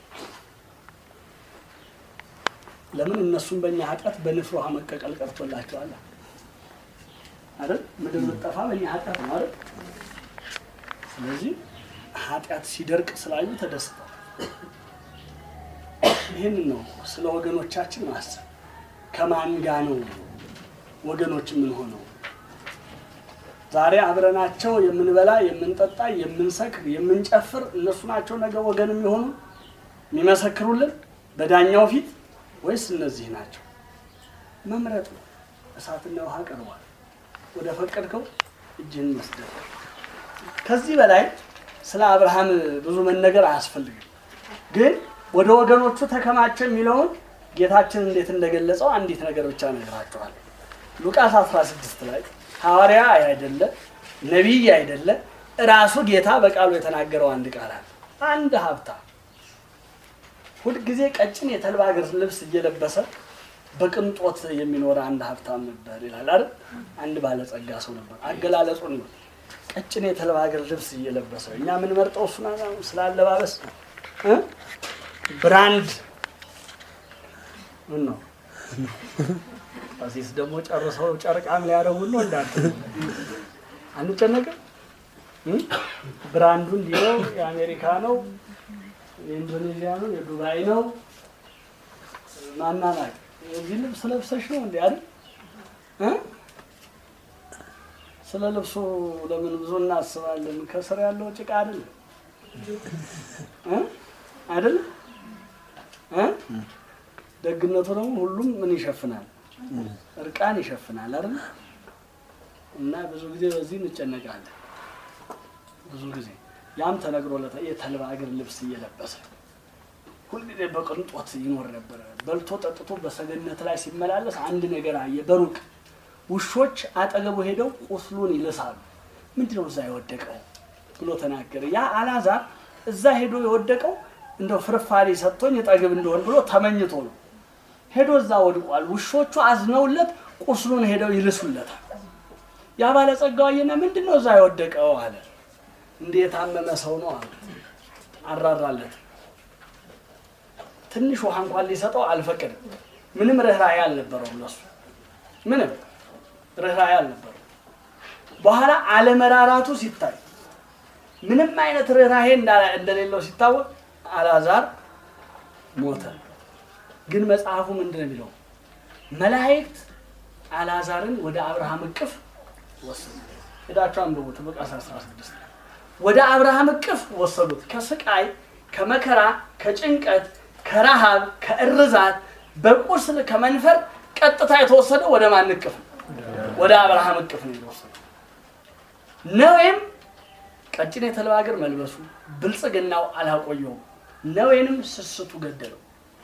ለምን እነሱም በእኛ ኃጢአት በንፍር ውሃ መቀቀል ቀርቶላቸዋል አይደል? ምድር ብትጠፋ በእኛ ኃጢአት ነው አይደል? ስለዚህ ኃጢአት ሲደርቅ ስላዩ ተደስተዋል። ይህንን ነው ስለ ወገኖቻችን ማሰብ። ከማን ጋ ነው ወገኖች የምንሆነው? ዛሬ አብረናቸው የምንበላ፣ የምንጠጣ፣ የምንሰክር፣ የምንጨፍር እነሱ ናቸው ነገ ወገን የሚሆኑ የሚመሰክሩልን በዳኛው ፊት ወይስ እነዚህ ናቸው? መምረጥ ነው። እሳትና ውሃ ቀርቧል። ወደ ፈቀድከው እጅህን መስደድ። ከዚህ በላይ ስለ አብርሃም ብዙ መነገር አያስፈልግም። ግን ወደ ወገኖቹ ተከማቸ የሚለውን ጌታችን እንዴት እንደገለጸው አንዲት ነገር ብቻ እነግራችኋለሁ። ሉቃስ 16 ላይ ሐዋርያ አይደለ ነቢይ አይደለ እራሱ ጌታ በቃሉ የተናገረው አንድ ቃል አለ። አንድ ሀብታም ሁልጊዜ ቀጭን የተልባ እግር ልብስ እየለበሰ በቅንጦት የሚኖር አንድ ሀብታም ነበር ይላል አይደል? አንድ ባለጸጋ ሰው ነበር። አገላለጹ ነው ቀጭን የተልባ እግር ልብስ እየለበሰ እኛ የምንመርጠው እሱን ስላለባበስ እ ብራንድ ምን ነው ቀሲስ ደግሞ ጨርሰው ጨርቃም ሊያደርጉ ነው እንዳት አንጨነቅም። እ? ብራንዱ እንዲህ ነው፣ የአሜሪካ ነው፣ የኢንዶኔዥያ ነው፣ የዱባይ ነው። ማናናቅ የዚህ ልብስ ለብሰሽ ነው እንዲ አይደል እ? ስለ ልብሱ ለምን ብዙ እናስባለን? ከስር ያለው ጭቃ አይደል እ? አይደል እ? ደግነቱ ደግሞ ሁሉም ምን ይሸፍናል? እርቃን ይሸፍናል አይደል? እና ብዙ ጊዜ በዚህ እንጨነቃለን። ብዙ ጊዜ ያም ተነግሮለታ የተልባ እግር ልብስ እየለበሰ ሁልጊዜ በቅንጦት ይኖር ነበረ። በልቶ ጠጥቶ በሰገነት ላይ ሲመላለስ አንድ ነገር አየ። በሩቅ ውሾች አጠገቡ ሄደው ቁስሉን ይልሳሉ። ምንድነው እዛ የወደቀው ብሎ ተናገረ። ያ አላዛር እዛ ሄዶ የወደቀው እንደው ፍርፋሪ ሰጥቶኝ እጠግብ እንደሆን ብሎ ተመኝቶ ነው። ሄዶ እዛ ወድቋል። ውሾቹ አዝነውለት ቁስሉን ሄደው ይልሱለታል። ያ ባለጸጋው አየና ምንድን ነው እዛ የወደቀው አለ። እንደ የታመመ ሰው ነው አለ። አራራለት። ትንሽ ውሃ እንኳን ሊሰጠው አልፈቀድም። ምንም ርኅራኄ አልነበረውም ለሱ ምንም ርኅራኄ አልነበረው። በኋላ አለመራራቱ ሲታይ ምንም አይነት ርኅራኄ እንዳ- እንደሌለው ሲታወቅ አልዓዛር ሞተ። ግን መጽሐፉ ምንድን ነው የሚለው? መላእክት አልዓዛርን ወደ አብርሃም እቅፍ ወሰዱ። ሄዳችሁ አንብቡት። ሉቃስ 16 ወደ አብርሃም እቅፍ ወሰዱት። ከስቃይ ከመከራ ከጭንቀት ከረሃብ ከእርዛት በቁስል ከመንፈር ቀጥታ የተወሰደ ወደ ማን እቅፍ ነው? ወደ አብርሃም እቅፍ ነው የተወሰደው። ነዌም ቀጭን የተልባ እግር መልበሱ ብልጽግናው አላቆየውም። ነዌንም ስስቱ ገደለው።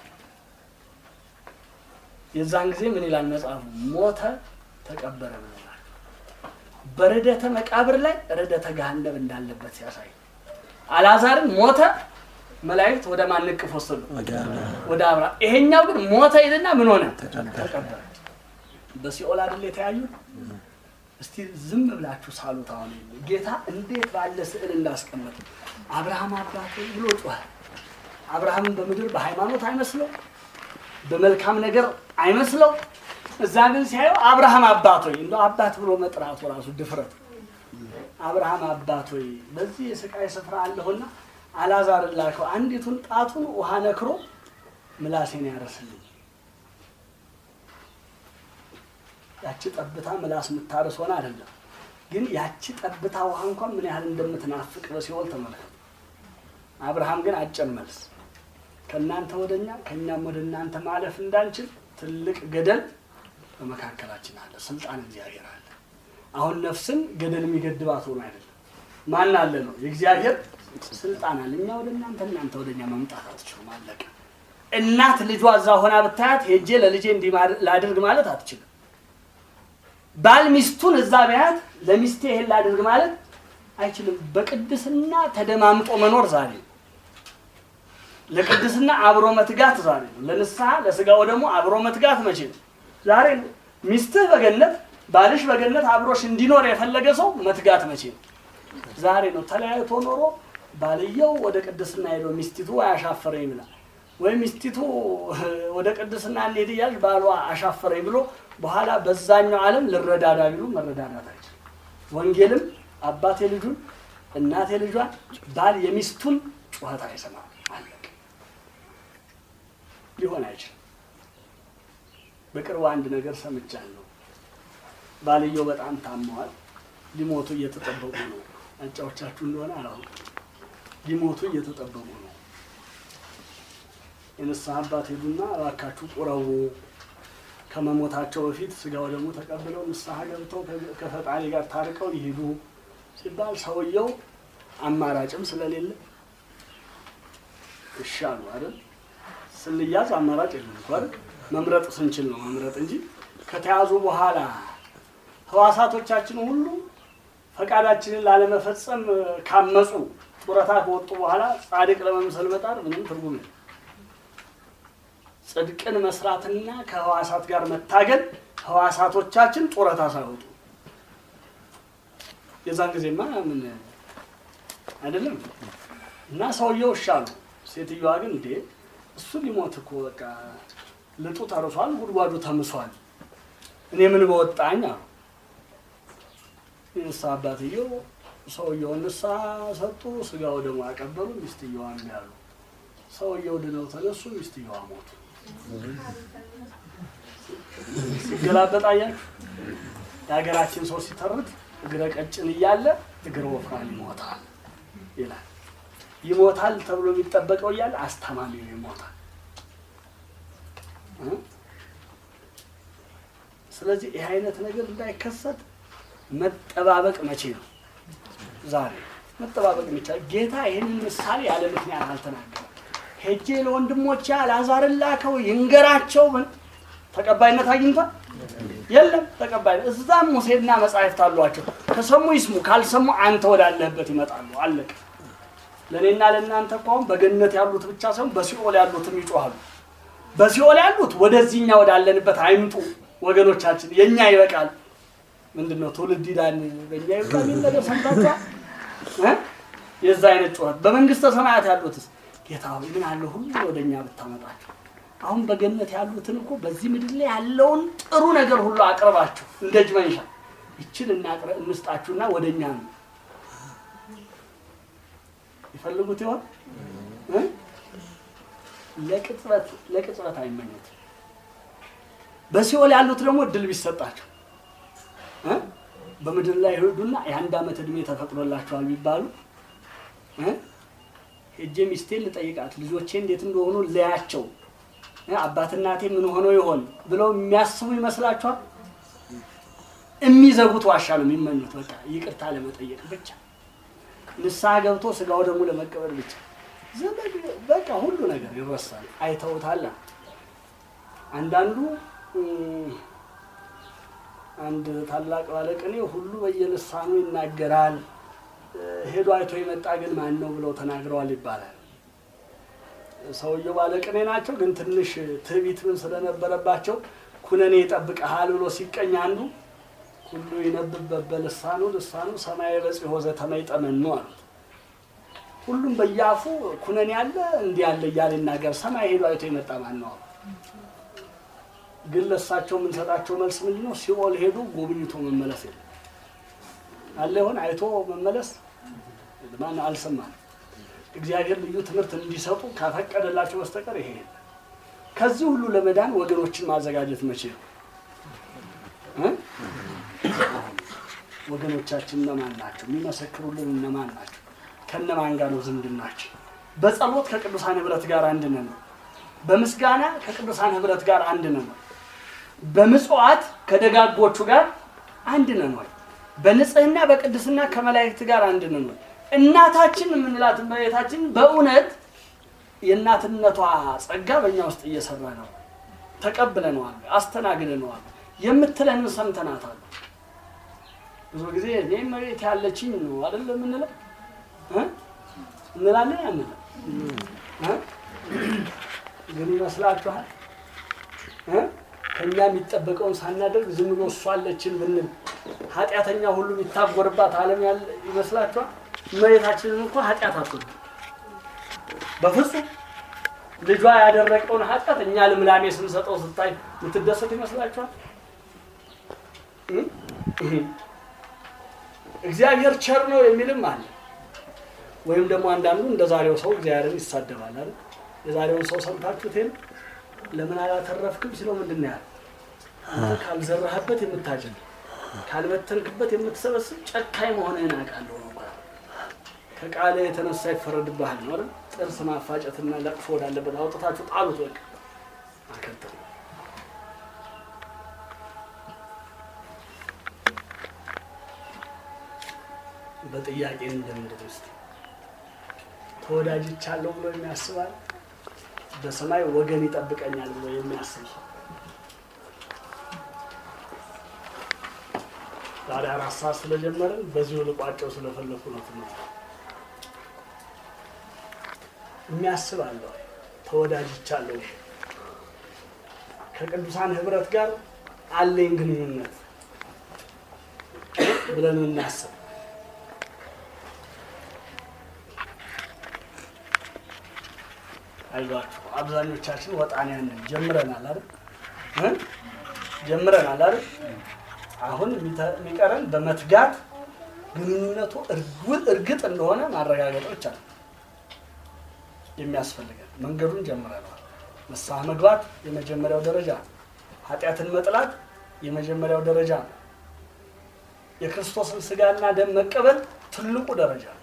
የዛን ጊዜ ምን ይላል መጽሐፉ? ሞተ ተቀበረ ብለናል። በርደተ መቃብር ላይ ርደተ ገሃነብ እንዳለበት ሲያሳይ አልዓዛርን ሞተ፣ መላእክት ወደ ማን እቅፍ ወሰዱ? ወደ አብርሃም። ይሄኛው ግን ሞተ ይልና ምን ሆነ? ተቀበረ። በሲኦል አይደል የተያዩት? እስቲ ዝም ብላችሁ ሳሉት። አሁን ጌታ እንዴት ባለ ስዕል እንዳስቀመጠ አብርሃም አባቴ ብሎ ጮኸ። አብርሃምን በምድር በሃይማኖት አይመስለው በመልካም ነገር አይመስለው። እዛ ግን ሲያየው አብርሃም አባት ሆይ እንደው አባት ብሎ መጥራቱ ራሱ ድፍረት። አብርሃም አባት ሆይ በዚህ የስቃይ ስፍራ አለሁና አልዓዛርን ላከው፣ አንዲቱን ጣቱን ውሃ ነክሮ ምላሴን ያረስልኝ። ያቺ ጠብታ ምላስ የምታርስ ሆነ አይደለም፣ ግን ያቺ ጠብታ ውሃ እንኳን ምን ያህል እንደምትናፍቅ በሲኦል ተመልከቱ። አብርሃም ግን አጭር መልስ ከእናንተ ወደ እኛ ከእኛም ወደ እናንተ ማለፍ እንዳንችል ትልቅ ገደል በመካከላችን አለ። ስልጣን እግዚአብሔር አለ። አሁን ነፍስን ገደል የሚገድባት ሆኖ አይደለም። ማን አለ ነው? የእግዚአብሔር ስልጣን አለ። እኛ ወደ እናንተ እናንተ ወደ እኛ መምጣት አትችሉም። አለቀ። እናት ልጇ እዛ ሆና ብታያት ሄጄ ለልጄ እንዲህ ማድ- ላድርግ ማለት አትችልም። ባል ሚስቱን እዛ ቢያት ለሚስቴ ይሄን ላድርግ ማለት አይችልም። በቅድስና ተደማምጦ መኖር ዛሬ ነው። ለቅድስና አብሮ መትጋት ዛሬ ነው። ለንስሐ ለስጋው ደግሞ አብሮ መትጋት መቼ ነው? ዛሬ ነው። ሚስትህ በገነት ባልሽ በገነት አብሮሽ እንዲኖር የፈለገ ሰው መትጋት መቼ ነው? ዛሬ ነው። ተለያይቶ ኖሮ ባልየው ወደ ቅድስና ሄዶ ሚስቲቱ አያሻፈረኝ ብላ ወይ ሚስቲቱ ወደ ቅድስና እንሄድ እያለች ባሏ አሻፈረኝ ብሎ በኋላ በዛኛው ዓለም ልረዳዳ ቢሉ መረዳዳት አይችልም። ወንጌልም አባቴ ልጁን እናቴ ልጇን ባል የሚስቱን ጩኸት አይሰማም። አለቀ። ሊሆን አይችልም። በቅርቡ አንድ ነገር ሰምቻለሁ። ባልየው በጣም ታመዋል። ሊሞቱ እየተጠበቁ ነው። አጫዎቻችሁ እንደሆነ አላውቅም። ሊሞቱ እየተጠበቁ ነው። የንስሐ አባት ሄዱና እባካችሁ ቁረቡ፣ ከመሞታቸው በፊት ስጋው ደግሞ ተቀብለው ንስሐ ገብተው ከ- ከፈጣሪ ጋር ታርቀው ይሄዱ ሲባል ሰውየው አማራጭም ስለሌለ እሺ አሉ አይደል? ስንያዝ አማራጭ የለም እኮ አይደል? መምረጥ ስንችል ነው መምረጥ እንጂ ከተያዙ በኋላ ህዋሳቶቻችን ሁሉ ፈቃዳችንን ላለመፈጸም ካመፁ ጡረታ ከወጡ በኋላ ጻድቅ ለመምሰል መጣር ምንም ትርጉም የለም። ጽድቅን መስራትና ከህዋሳት ጋር መታገል ህዋሳቶቻችን ጡረታ ሳይወጡ የዛን ጊዜማ ምን አይደለም እና ሰውየው እሺ አሉ። ሴትዮዋ ግን እንዴ እሱ ሊሞት እኮ በቃ ልጡ ተርሷል፣ ጉድጓዱ ተምሷል፣ እኔ ምን በወጣኝ አሉ። የንስሐ አባትየው ሰውየውን ንስሐ ሰጡ፣ ስጋው ደግሞ ያቀበሉ፣ ሚስትየዋ እምቢ አሉ። ሰውየው ድነው ተነሱ፣ ሚስትየዋ ሞቱ። ሲገላበጥ አያችሁ። የሀገራችን ሰው ሲተርት እግረ ቀጭን እያለ እግረ ወፍራም ይሞታል ይላል። ይሞታል ተብሎ የሚጠበቀው እያለ አስታማሚው ይሞታል። እ? ስለዚህ ይህ አይነት ነገር እንዳይከሰት መጠባበቅ መቼ ነው? ዛሬ መጠባበቅ የሚቻል ጌታ ይህንን ምሳሌ ያለ ምክንያት አልተናገረም። ሄጄ ለወንድሞቼ አልዓዛርን ላከው ይንገራቸው ምን ተቀባይነት አግኝቷል? የለም ተቀባይነት። እዛም ሙሴና መጻሕፍት አሏቸው። ከሰሙ ይስሙ፣ ካልሰሙ አንተ ወዳለህበት ይመጣሉ። አለቀ። ለእኔና ለእናንተ እኮ አሁን በገነት ያሉት ብቻ ሳይሆን በሲኦል ያሉትም ይጮሃሉ። በሲኦል ያሉት ወደዚህኛ ወዳለንበት አይምጡ ወገኖቻችን፣ የእኛ ይበቃል። ምንድን ነው ትውልድ ይዳን በእኛ ይበቃል የሚል ነገር ሰምታችኋል? እ? የዛ አይነት ጩኸት። በመንግስተ ሰማያት ያሉትስ ጌታ ሆይ ምን አለ ሁሉ ወደ እኛ ብታመጣቸው። አሁን በገነት ያሉትን እኮ በዚህ ምድር ላይ ያለውን ጥሩ ነገር ሁሉ አቅርባችሁ እንደ እጅ መንሻ ይችን እናቅረ- እንስጣችሁና ወደ እኛ ነው ይፈልጉት ይሆን እ? ለቅጽበት ለቅጽበት አይመኙት። በሲኦል ያሉት ደግሞ እድል ቢሰጣቸው እ? በምድር ላይ ይሄዱና የአንድ ዓመት እድሜ ተፈቅዶላቸዋል ቢባሉ እ? ሄጄ ሚስቴን ልጠይቃት ልጆቼ እንዴት እንደሆኑ ለያቸው እ? አባት እናቴ ምን ሆኖ ይሆን ብለው የሚያስቡ ይመስላችኋል? የሚዘጉት ዋሻ ነው የሚመኙት። በቃ ይቅርታ ለመጠየቅ ብቻ ንስሐ ገብቶ ስጋው ደግሞ ለመቀበል ብቻ ዘመድ በቃ ሁሉ ነገር ይረሳል። አይተውታል። አንዳንዱ እም፣ አንድ ታላቅ ባለቅኔ ሁሉ በየልሳኑ ይናገራል፣ እ፣ ሄዶ አይቶ የመጣ ግን ማን ነው ብለው ተናግረዋል ይባላል። ሰውየው ባለቅኔ ናቸው፣ ግን ትንሽ ትዕቢት ምን ስለነበረባቸው ኩነኔ ይጠብቀሃል ብሎ ሲቀኝ አንዱ ሁሉ ይነብብ በልሳኑ ልሳኑ ሰማያዊ በጽሖ ዘተመይጠመኑ አሉት። ሁሉም በየአፉ ኩነኔ ያለ እንዲህ ያለ እያለ ይናገር፣ ሰማይ ሄዶ አይቶ የመጣ ማን ነው? ግን ለእሳቸው የምንሰጣቸው መልስ ምንድን ነው? ሲኦል ሄዱ ጎብኝቶ መመለስ የለም አለ ይሆን አይቶ መመለስ ማን አልሰማም። እግዚአብሔር ልዩ ትምህርት እንዲሰጡ ካፈቀደላቸው በስተቀር ይሄ የለም። ከዚህ ሁሉ ለመዳን ወገኖችን ማዘጋጀት መቼ ነው እ? ወገኖቻችን እነማን ናቸው? የሚመሰክሩልን እነማን ናቸው? ከነማን ጋር ነው ዝምድናችን? በጸሎት ከቅዱሳን ህብረት ጋር አንድ ነን ነው። በምስጋና ከቅዱሳን ህብረት ጋር አንድ ነን ነው። በምጽዋት ከደጋጎቹ ጋር አንድ ነን ወይ? በንጽህና በቅድስና ከመላእክት ጋር አንድ ነን ወይ? እናታችን የምንላት እመቤታችን በእውነት የእናትነቷ ጸጋ በእኛ ውስጥ እየሰራ ነው። ተቀብለነዋል፣ አስተናግደነዋል። የምትለንን ሰምተናታል። ብዙ ጊዜ እኔ መሬት ያለችኝ ነው አይደለ የምንለው እ? እንላለን አንልም እ? ግን ይመስላችኋል እ? ከእኛ የሚጠበቀውን ሳናደርግ ዝም ብሎ እሷ አለችን ብንል ኃጢአተኛ ሁሉ የሚታጎርባት ዓለም ያለ ይመስላችኋል? እመቤታችንን እንኳ ኃጢአት አትወድም በፍጹም ልጇ ያደረቀውን ኃጢአት እኛ ልምላሜ ስንሰጠው ስታይ የምትደሰት ይመስላችኋል? እ? እግዚአብሔር ቸር ነው የሚልም አለ። ወይም ደግሞ አንዳንዱ እንደ ዛሬው ሰው እግዚአብሔርን ይሳደባል አይደል? የዛሬውን ሰው ሰምታችሁት የለ? ለምን አላተረፍክም ሲለው ምንድን ነው ያለው? አንተ ካልዘራህበት የምታጭድ ካልበተንክበት የምትሰበስብ ጨካኝ መሆንህን አውቃለሁ ነው ማለት። ከቃለ የተነሳ ይፈረድብሃል ነው አይደል? ጥርስ ማፋጨትና ለቅሶ ወዳለበት አውጥታችሁ ጣሉት። በቃ አከተሉ። በጥያቄ እንደምንድን ውስጥ ተወዳጅቻለሁ ብሎ የሚያስባል በሰማይ ወገን ይጠብቀኛል ብሎ የሚያስብ ሰው ዛሬ አራት ሰዓት ስለጀመርን በዚሁ ልቋጨው ስለፈለኩ ነው። ትምህርት የሚያስብ አለ ወይ? ተወዳጅቻለሁ ከቅዱሳን ህብረት ጋር አለኝ ግንኙነት ብለን እናስብ። አይዟችሁ አብዛኞቻችን ወጣንያን ነን። ጀምረናል አይደል እ ጀምረናል አይደል አሁን የሚተ- የሚቀረን በመትጋት ግንኙነቱ እርጉ- እርግጥ እንደሆነ ማረጋገጥ ብቻ ነው የሚያስፈልገን። መንገዱን ጀምረናል። ንስሐ መግባት የመጀመሪያው ደረጃ ነው። ኃጢአትን መጥላት የመጀመሪያው ደረጃ ነው። የክርስቶስን ስጋና ደም መቀበል ትልቁ ደረጃ ነው።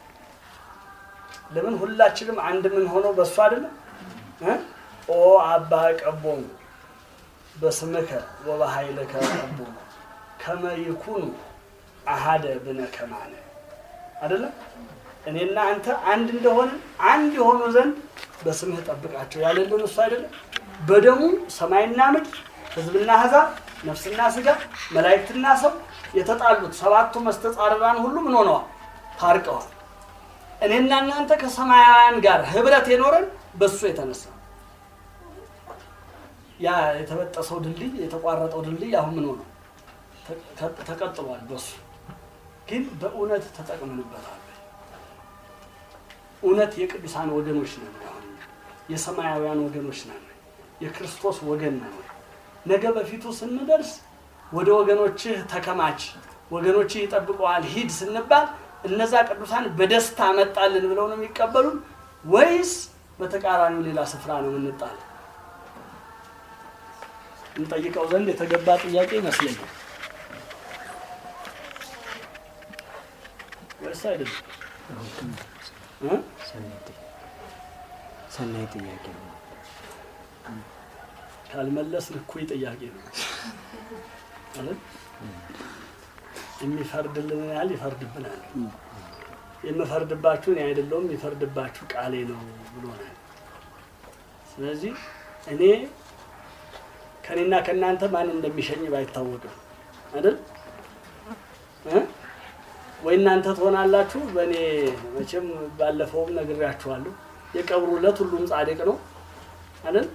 ለምን ሁላችንም አንድ ምን ሆነው በእሱ አይደለም እ? ኦ አባ ቀቦሙ በስምከ ወበኃይልከ ቀቦሙ ከመ ይኩኑ አሃደ ብነ ከማነ አይደለም እኔና አንተ አንድ እንደሆነ አንድ የሆኑ ዘንድ በስምህ ጠብቃቸው ያለልን እሱ አይደለም። በደሙ ሰማይና ምድር ሕዝብና አሕዛብ ነፍስና ስጋ መላእክትና ሰው የተጣሉት ሰባቱ መስተጻርራን ሁሉ ምን ሆነዋል? ታርቀዋል። እኔና እናንተ ከሰማያውያን ጋር ህብረት የኖረን በሱ የተነሳ ነው። ያ የተበጠሰው ድልድይ የተቋረጠው ድልድይ አሁን ምን ሆነው ተ- ተቀጥሏል። በሱ ግን በእውነት ተጠቅመንበታል። እውነት የቅዱሳን ወገኖች ነን። አሁን እኛ የሰማያውያን ወገኖች ነን። የክርስቶስ ወገን ነን። ነገ በፊቱ ስንደርስ ወደ ወገኖችህ ተከማች፣ ወገኖችህ ይጠብቀዋል ሂድ ስንባል እነዛ ቅዱሳን በደስታ መጣልን ብለው ነው የሚቀበሉን ወይስ በተቃራኒው ሌላ ስፍራ ነው የምንጣል? እንጠይቀው ዘንድ የተገባ ጥያቄ ይመስለኛል። ወይስ አይደለም? እ? ሰናይ ጥያቄ ነው። ካልመለስን እኩይ ጥያቄ ነው አይደል? የሚፈርድልን ያህል ይፈርድብናል። የምፈርድባችሁ እኔ አይደለሁም የሚፈርድባችሁ ቃሌ ነው ብሎናል። ስለዚህ እኔ ከእኔና ከእናንተ ማን እንደሚሸኝ ባይታወቅም አይደል እ? ወይ እናንተ ትሆናላችሁ። በእኔ መቼም ባለፈውም ነግሬያችኋለሁ። የቀብሩ ዕለት ሁሉም ጻድቅ ነው አይደል?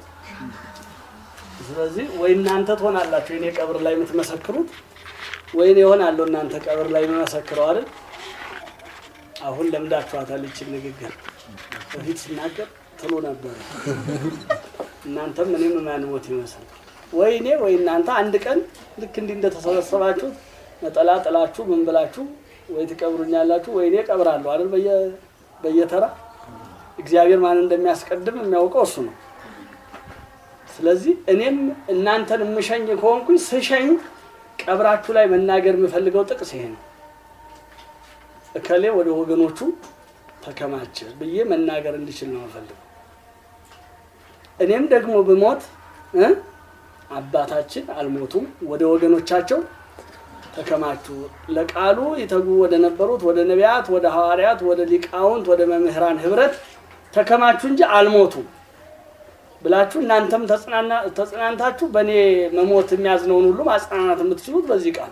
ስለዚህ ወይ እናንተ ትሆናላችሁ የኔ ቀብር ላይ የምትመሰክሩት ወይ እኔ እሆናለሁ እናንተ ቀብር ላይ የምመሰክረው አይደል? አሁን ለምዳችኋታል ይችን ንግግር። በፊት ስናገር ትሉ ነበር። እናንተም እኔም የማንሞት ይመስል ወይ እኔ ወይ እናንተ አንድ ቀን ልክ እንዲህ እንደተሰበሰባችሁ ነጠላ ጥላችሁ ምን ብላችሁ ወይ ትቀብሩኛላችሁ ወይ እኔ ቀብራለሁ አይደል? በየ በየተራ እግዚአብሔር ማን እንደሚያስቀድም የሚያውቀው እሱ ነው። ስለዚህ እኔም እናንተን የምሸኝ ከሆንኩኝ ስሸኝ ቀብራችሁ ላይ መናገር የምፈልገው ጥቅስ ይሄ ነው። እከሌ ወደ ወገኖቹ ተከማቸ ብዬ መናገር እንዲችል ነው የምፈልገው። እኔም ደግሞ ብሞት እ አባታችን አልሞቱም፣ ወደ ወገኖቻቸው ተከማቹ፣ ለቃሉ ይተጉ ወደ ነበሩት ወደ ነቢያት፣ ወደ ሐዋርያት፣ ወደ ሊቃውንት፣ ወደ መምህራን ህብረት ተከማቹ እንጂ አልሞቱም ብላችሁ እናንተም ተጽናና- ተጽናንታችሁ በእኔ መሞት የሚያዝነውን ሁሉ ማጽናናት የምትችሉት በዚህ ቃል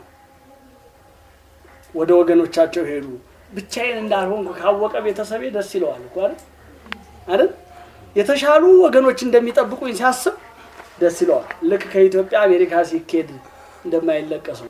ወደ ወገኖቻቸው ሄዱ። ብቻዬን እንዳልሆንኩ ካወቀ ቤተሰቤ ደስ ይለዋል እኮ አይደል አይደል? የተሻሉ ወገኖች እንደሚጠብቁኝ ሲያስብ ደስ ይለዋል። ልክ ከኢትዮጵያ አሜሪካ ሲኬድ እንደማይለቀሰው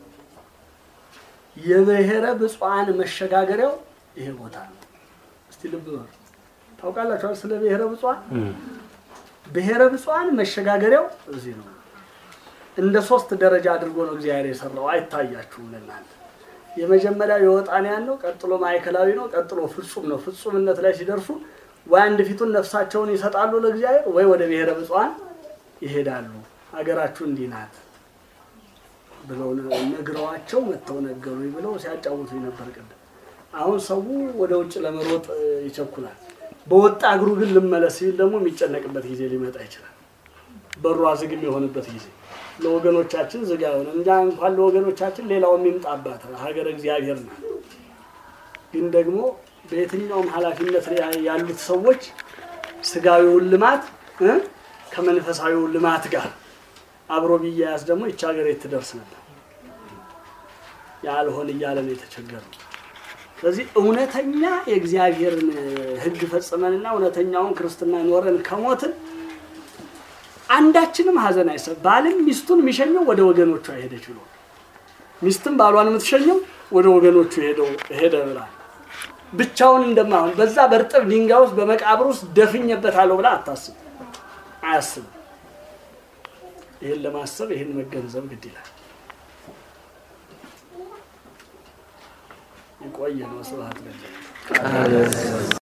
የብሔረ ብፁዓን መሸጋገሪያው ይሄ ቦታ ነው። እስቲ ልብ በሉ። ታውቃላችኋል ስለ ብሔረ ብፁዓን? ብሔረ ብፁዓን መሸጋገሪያው እዚህ ነው። እንደ ሶስት ደረጃ አድርጎ ነው እግዚአብሔር የሰራው። አይታያችሁም ለእናንተ። የመጀመሪያው የወጣንያን ነው፣ ቀጥሎ ማዕከላዊ ነው፣ ቀጥሎ ፍጹም ነው። ፍጹምነት ላይ ሲደርሱ ወይ አንድ ፊቱን ነፍሳቸውን ይሰጣሉ ለእግዚአብሔር ወይ ወደ ብሔረ ብፁዓን ይሄዳሉ። ሀገራችሁ እንዲህ ናት ብለው ነግረዋቸው መጥተው ነገሩኝ ብለው ሲያጫውቱ ነበር ቅድም። አሁን ሰው ወደ ውጭ ለመሮጥ እ, ይቸኩላል። በወጣ እግሩ ግን ልመለስ ሲል ደግሞ የሚጨነቅበት ጊዜ ሊመጣ ይችላል። በሩ ዝግ የሚሆንበት ጊዜ ለወገኖቻችን ዝግ አይሆን እንጃ እንኳን ለወገኖቻችን ሌላው የሚምጣባት ሀገር እግዚአብሔር ናት። ግን ደግሞ በየትኛውም ኃላፊነት ላይ ያሉት ሰዎች ስጋዊውን ልማት እ ከመንፈሳዊው ልማት ጋር አብሮ ቢያያዝ ደግሞ ይቺ ሀገር የት ትደርስ ነበር? ያልሆን እያለ ነው የተቸገረው። ስለዚህ እውነተኛ የእግዚአብሔርን ሕግ ፈጽመንና እውነተኛውን ክርስትና ኖረን ከሞትን አንዳችንም ሀዘን አይሰብ። ባልም ሚስቱን የሚሸኘው ወደ ወገኖቿ ሄደች ብሎ ሚስትም ባሏን የምትሸኘው ወደ ወገኖቹ ሄደው ሄደ ብላ ብቻውን እንደማሆን በዛ በእርጥብ ድንጋይ ውስጥ በመቃብር ውስጥ ደፍኜበታለሁ ብላ አታስብ አያስብም። ይህን ለማሰብ ይህን መገንዘብ ግድ ይላል። የቆየ ነው። ስብሐት ለእግዚአብሔር።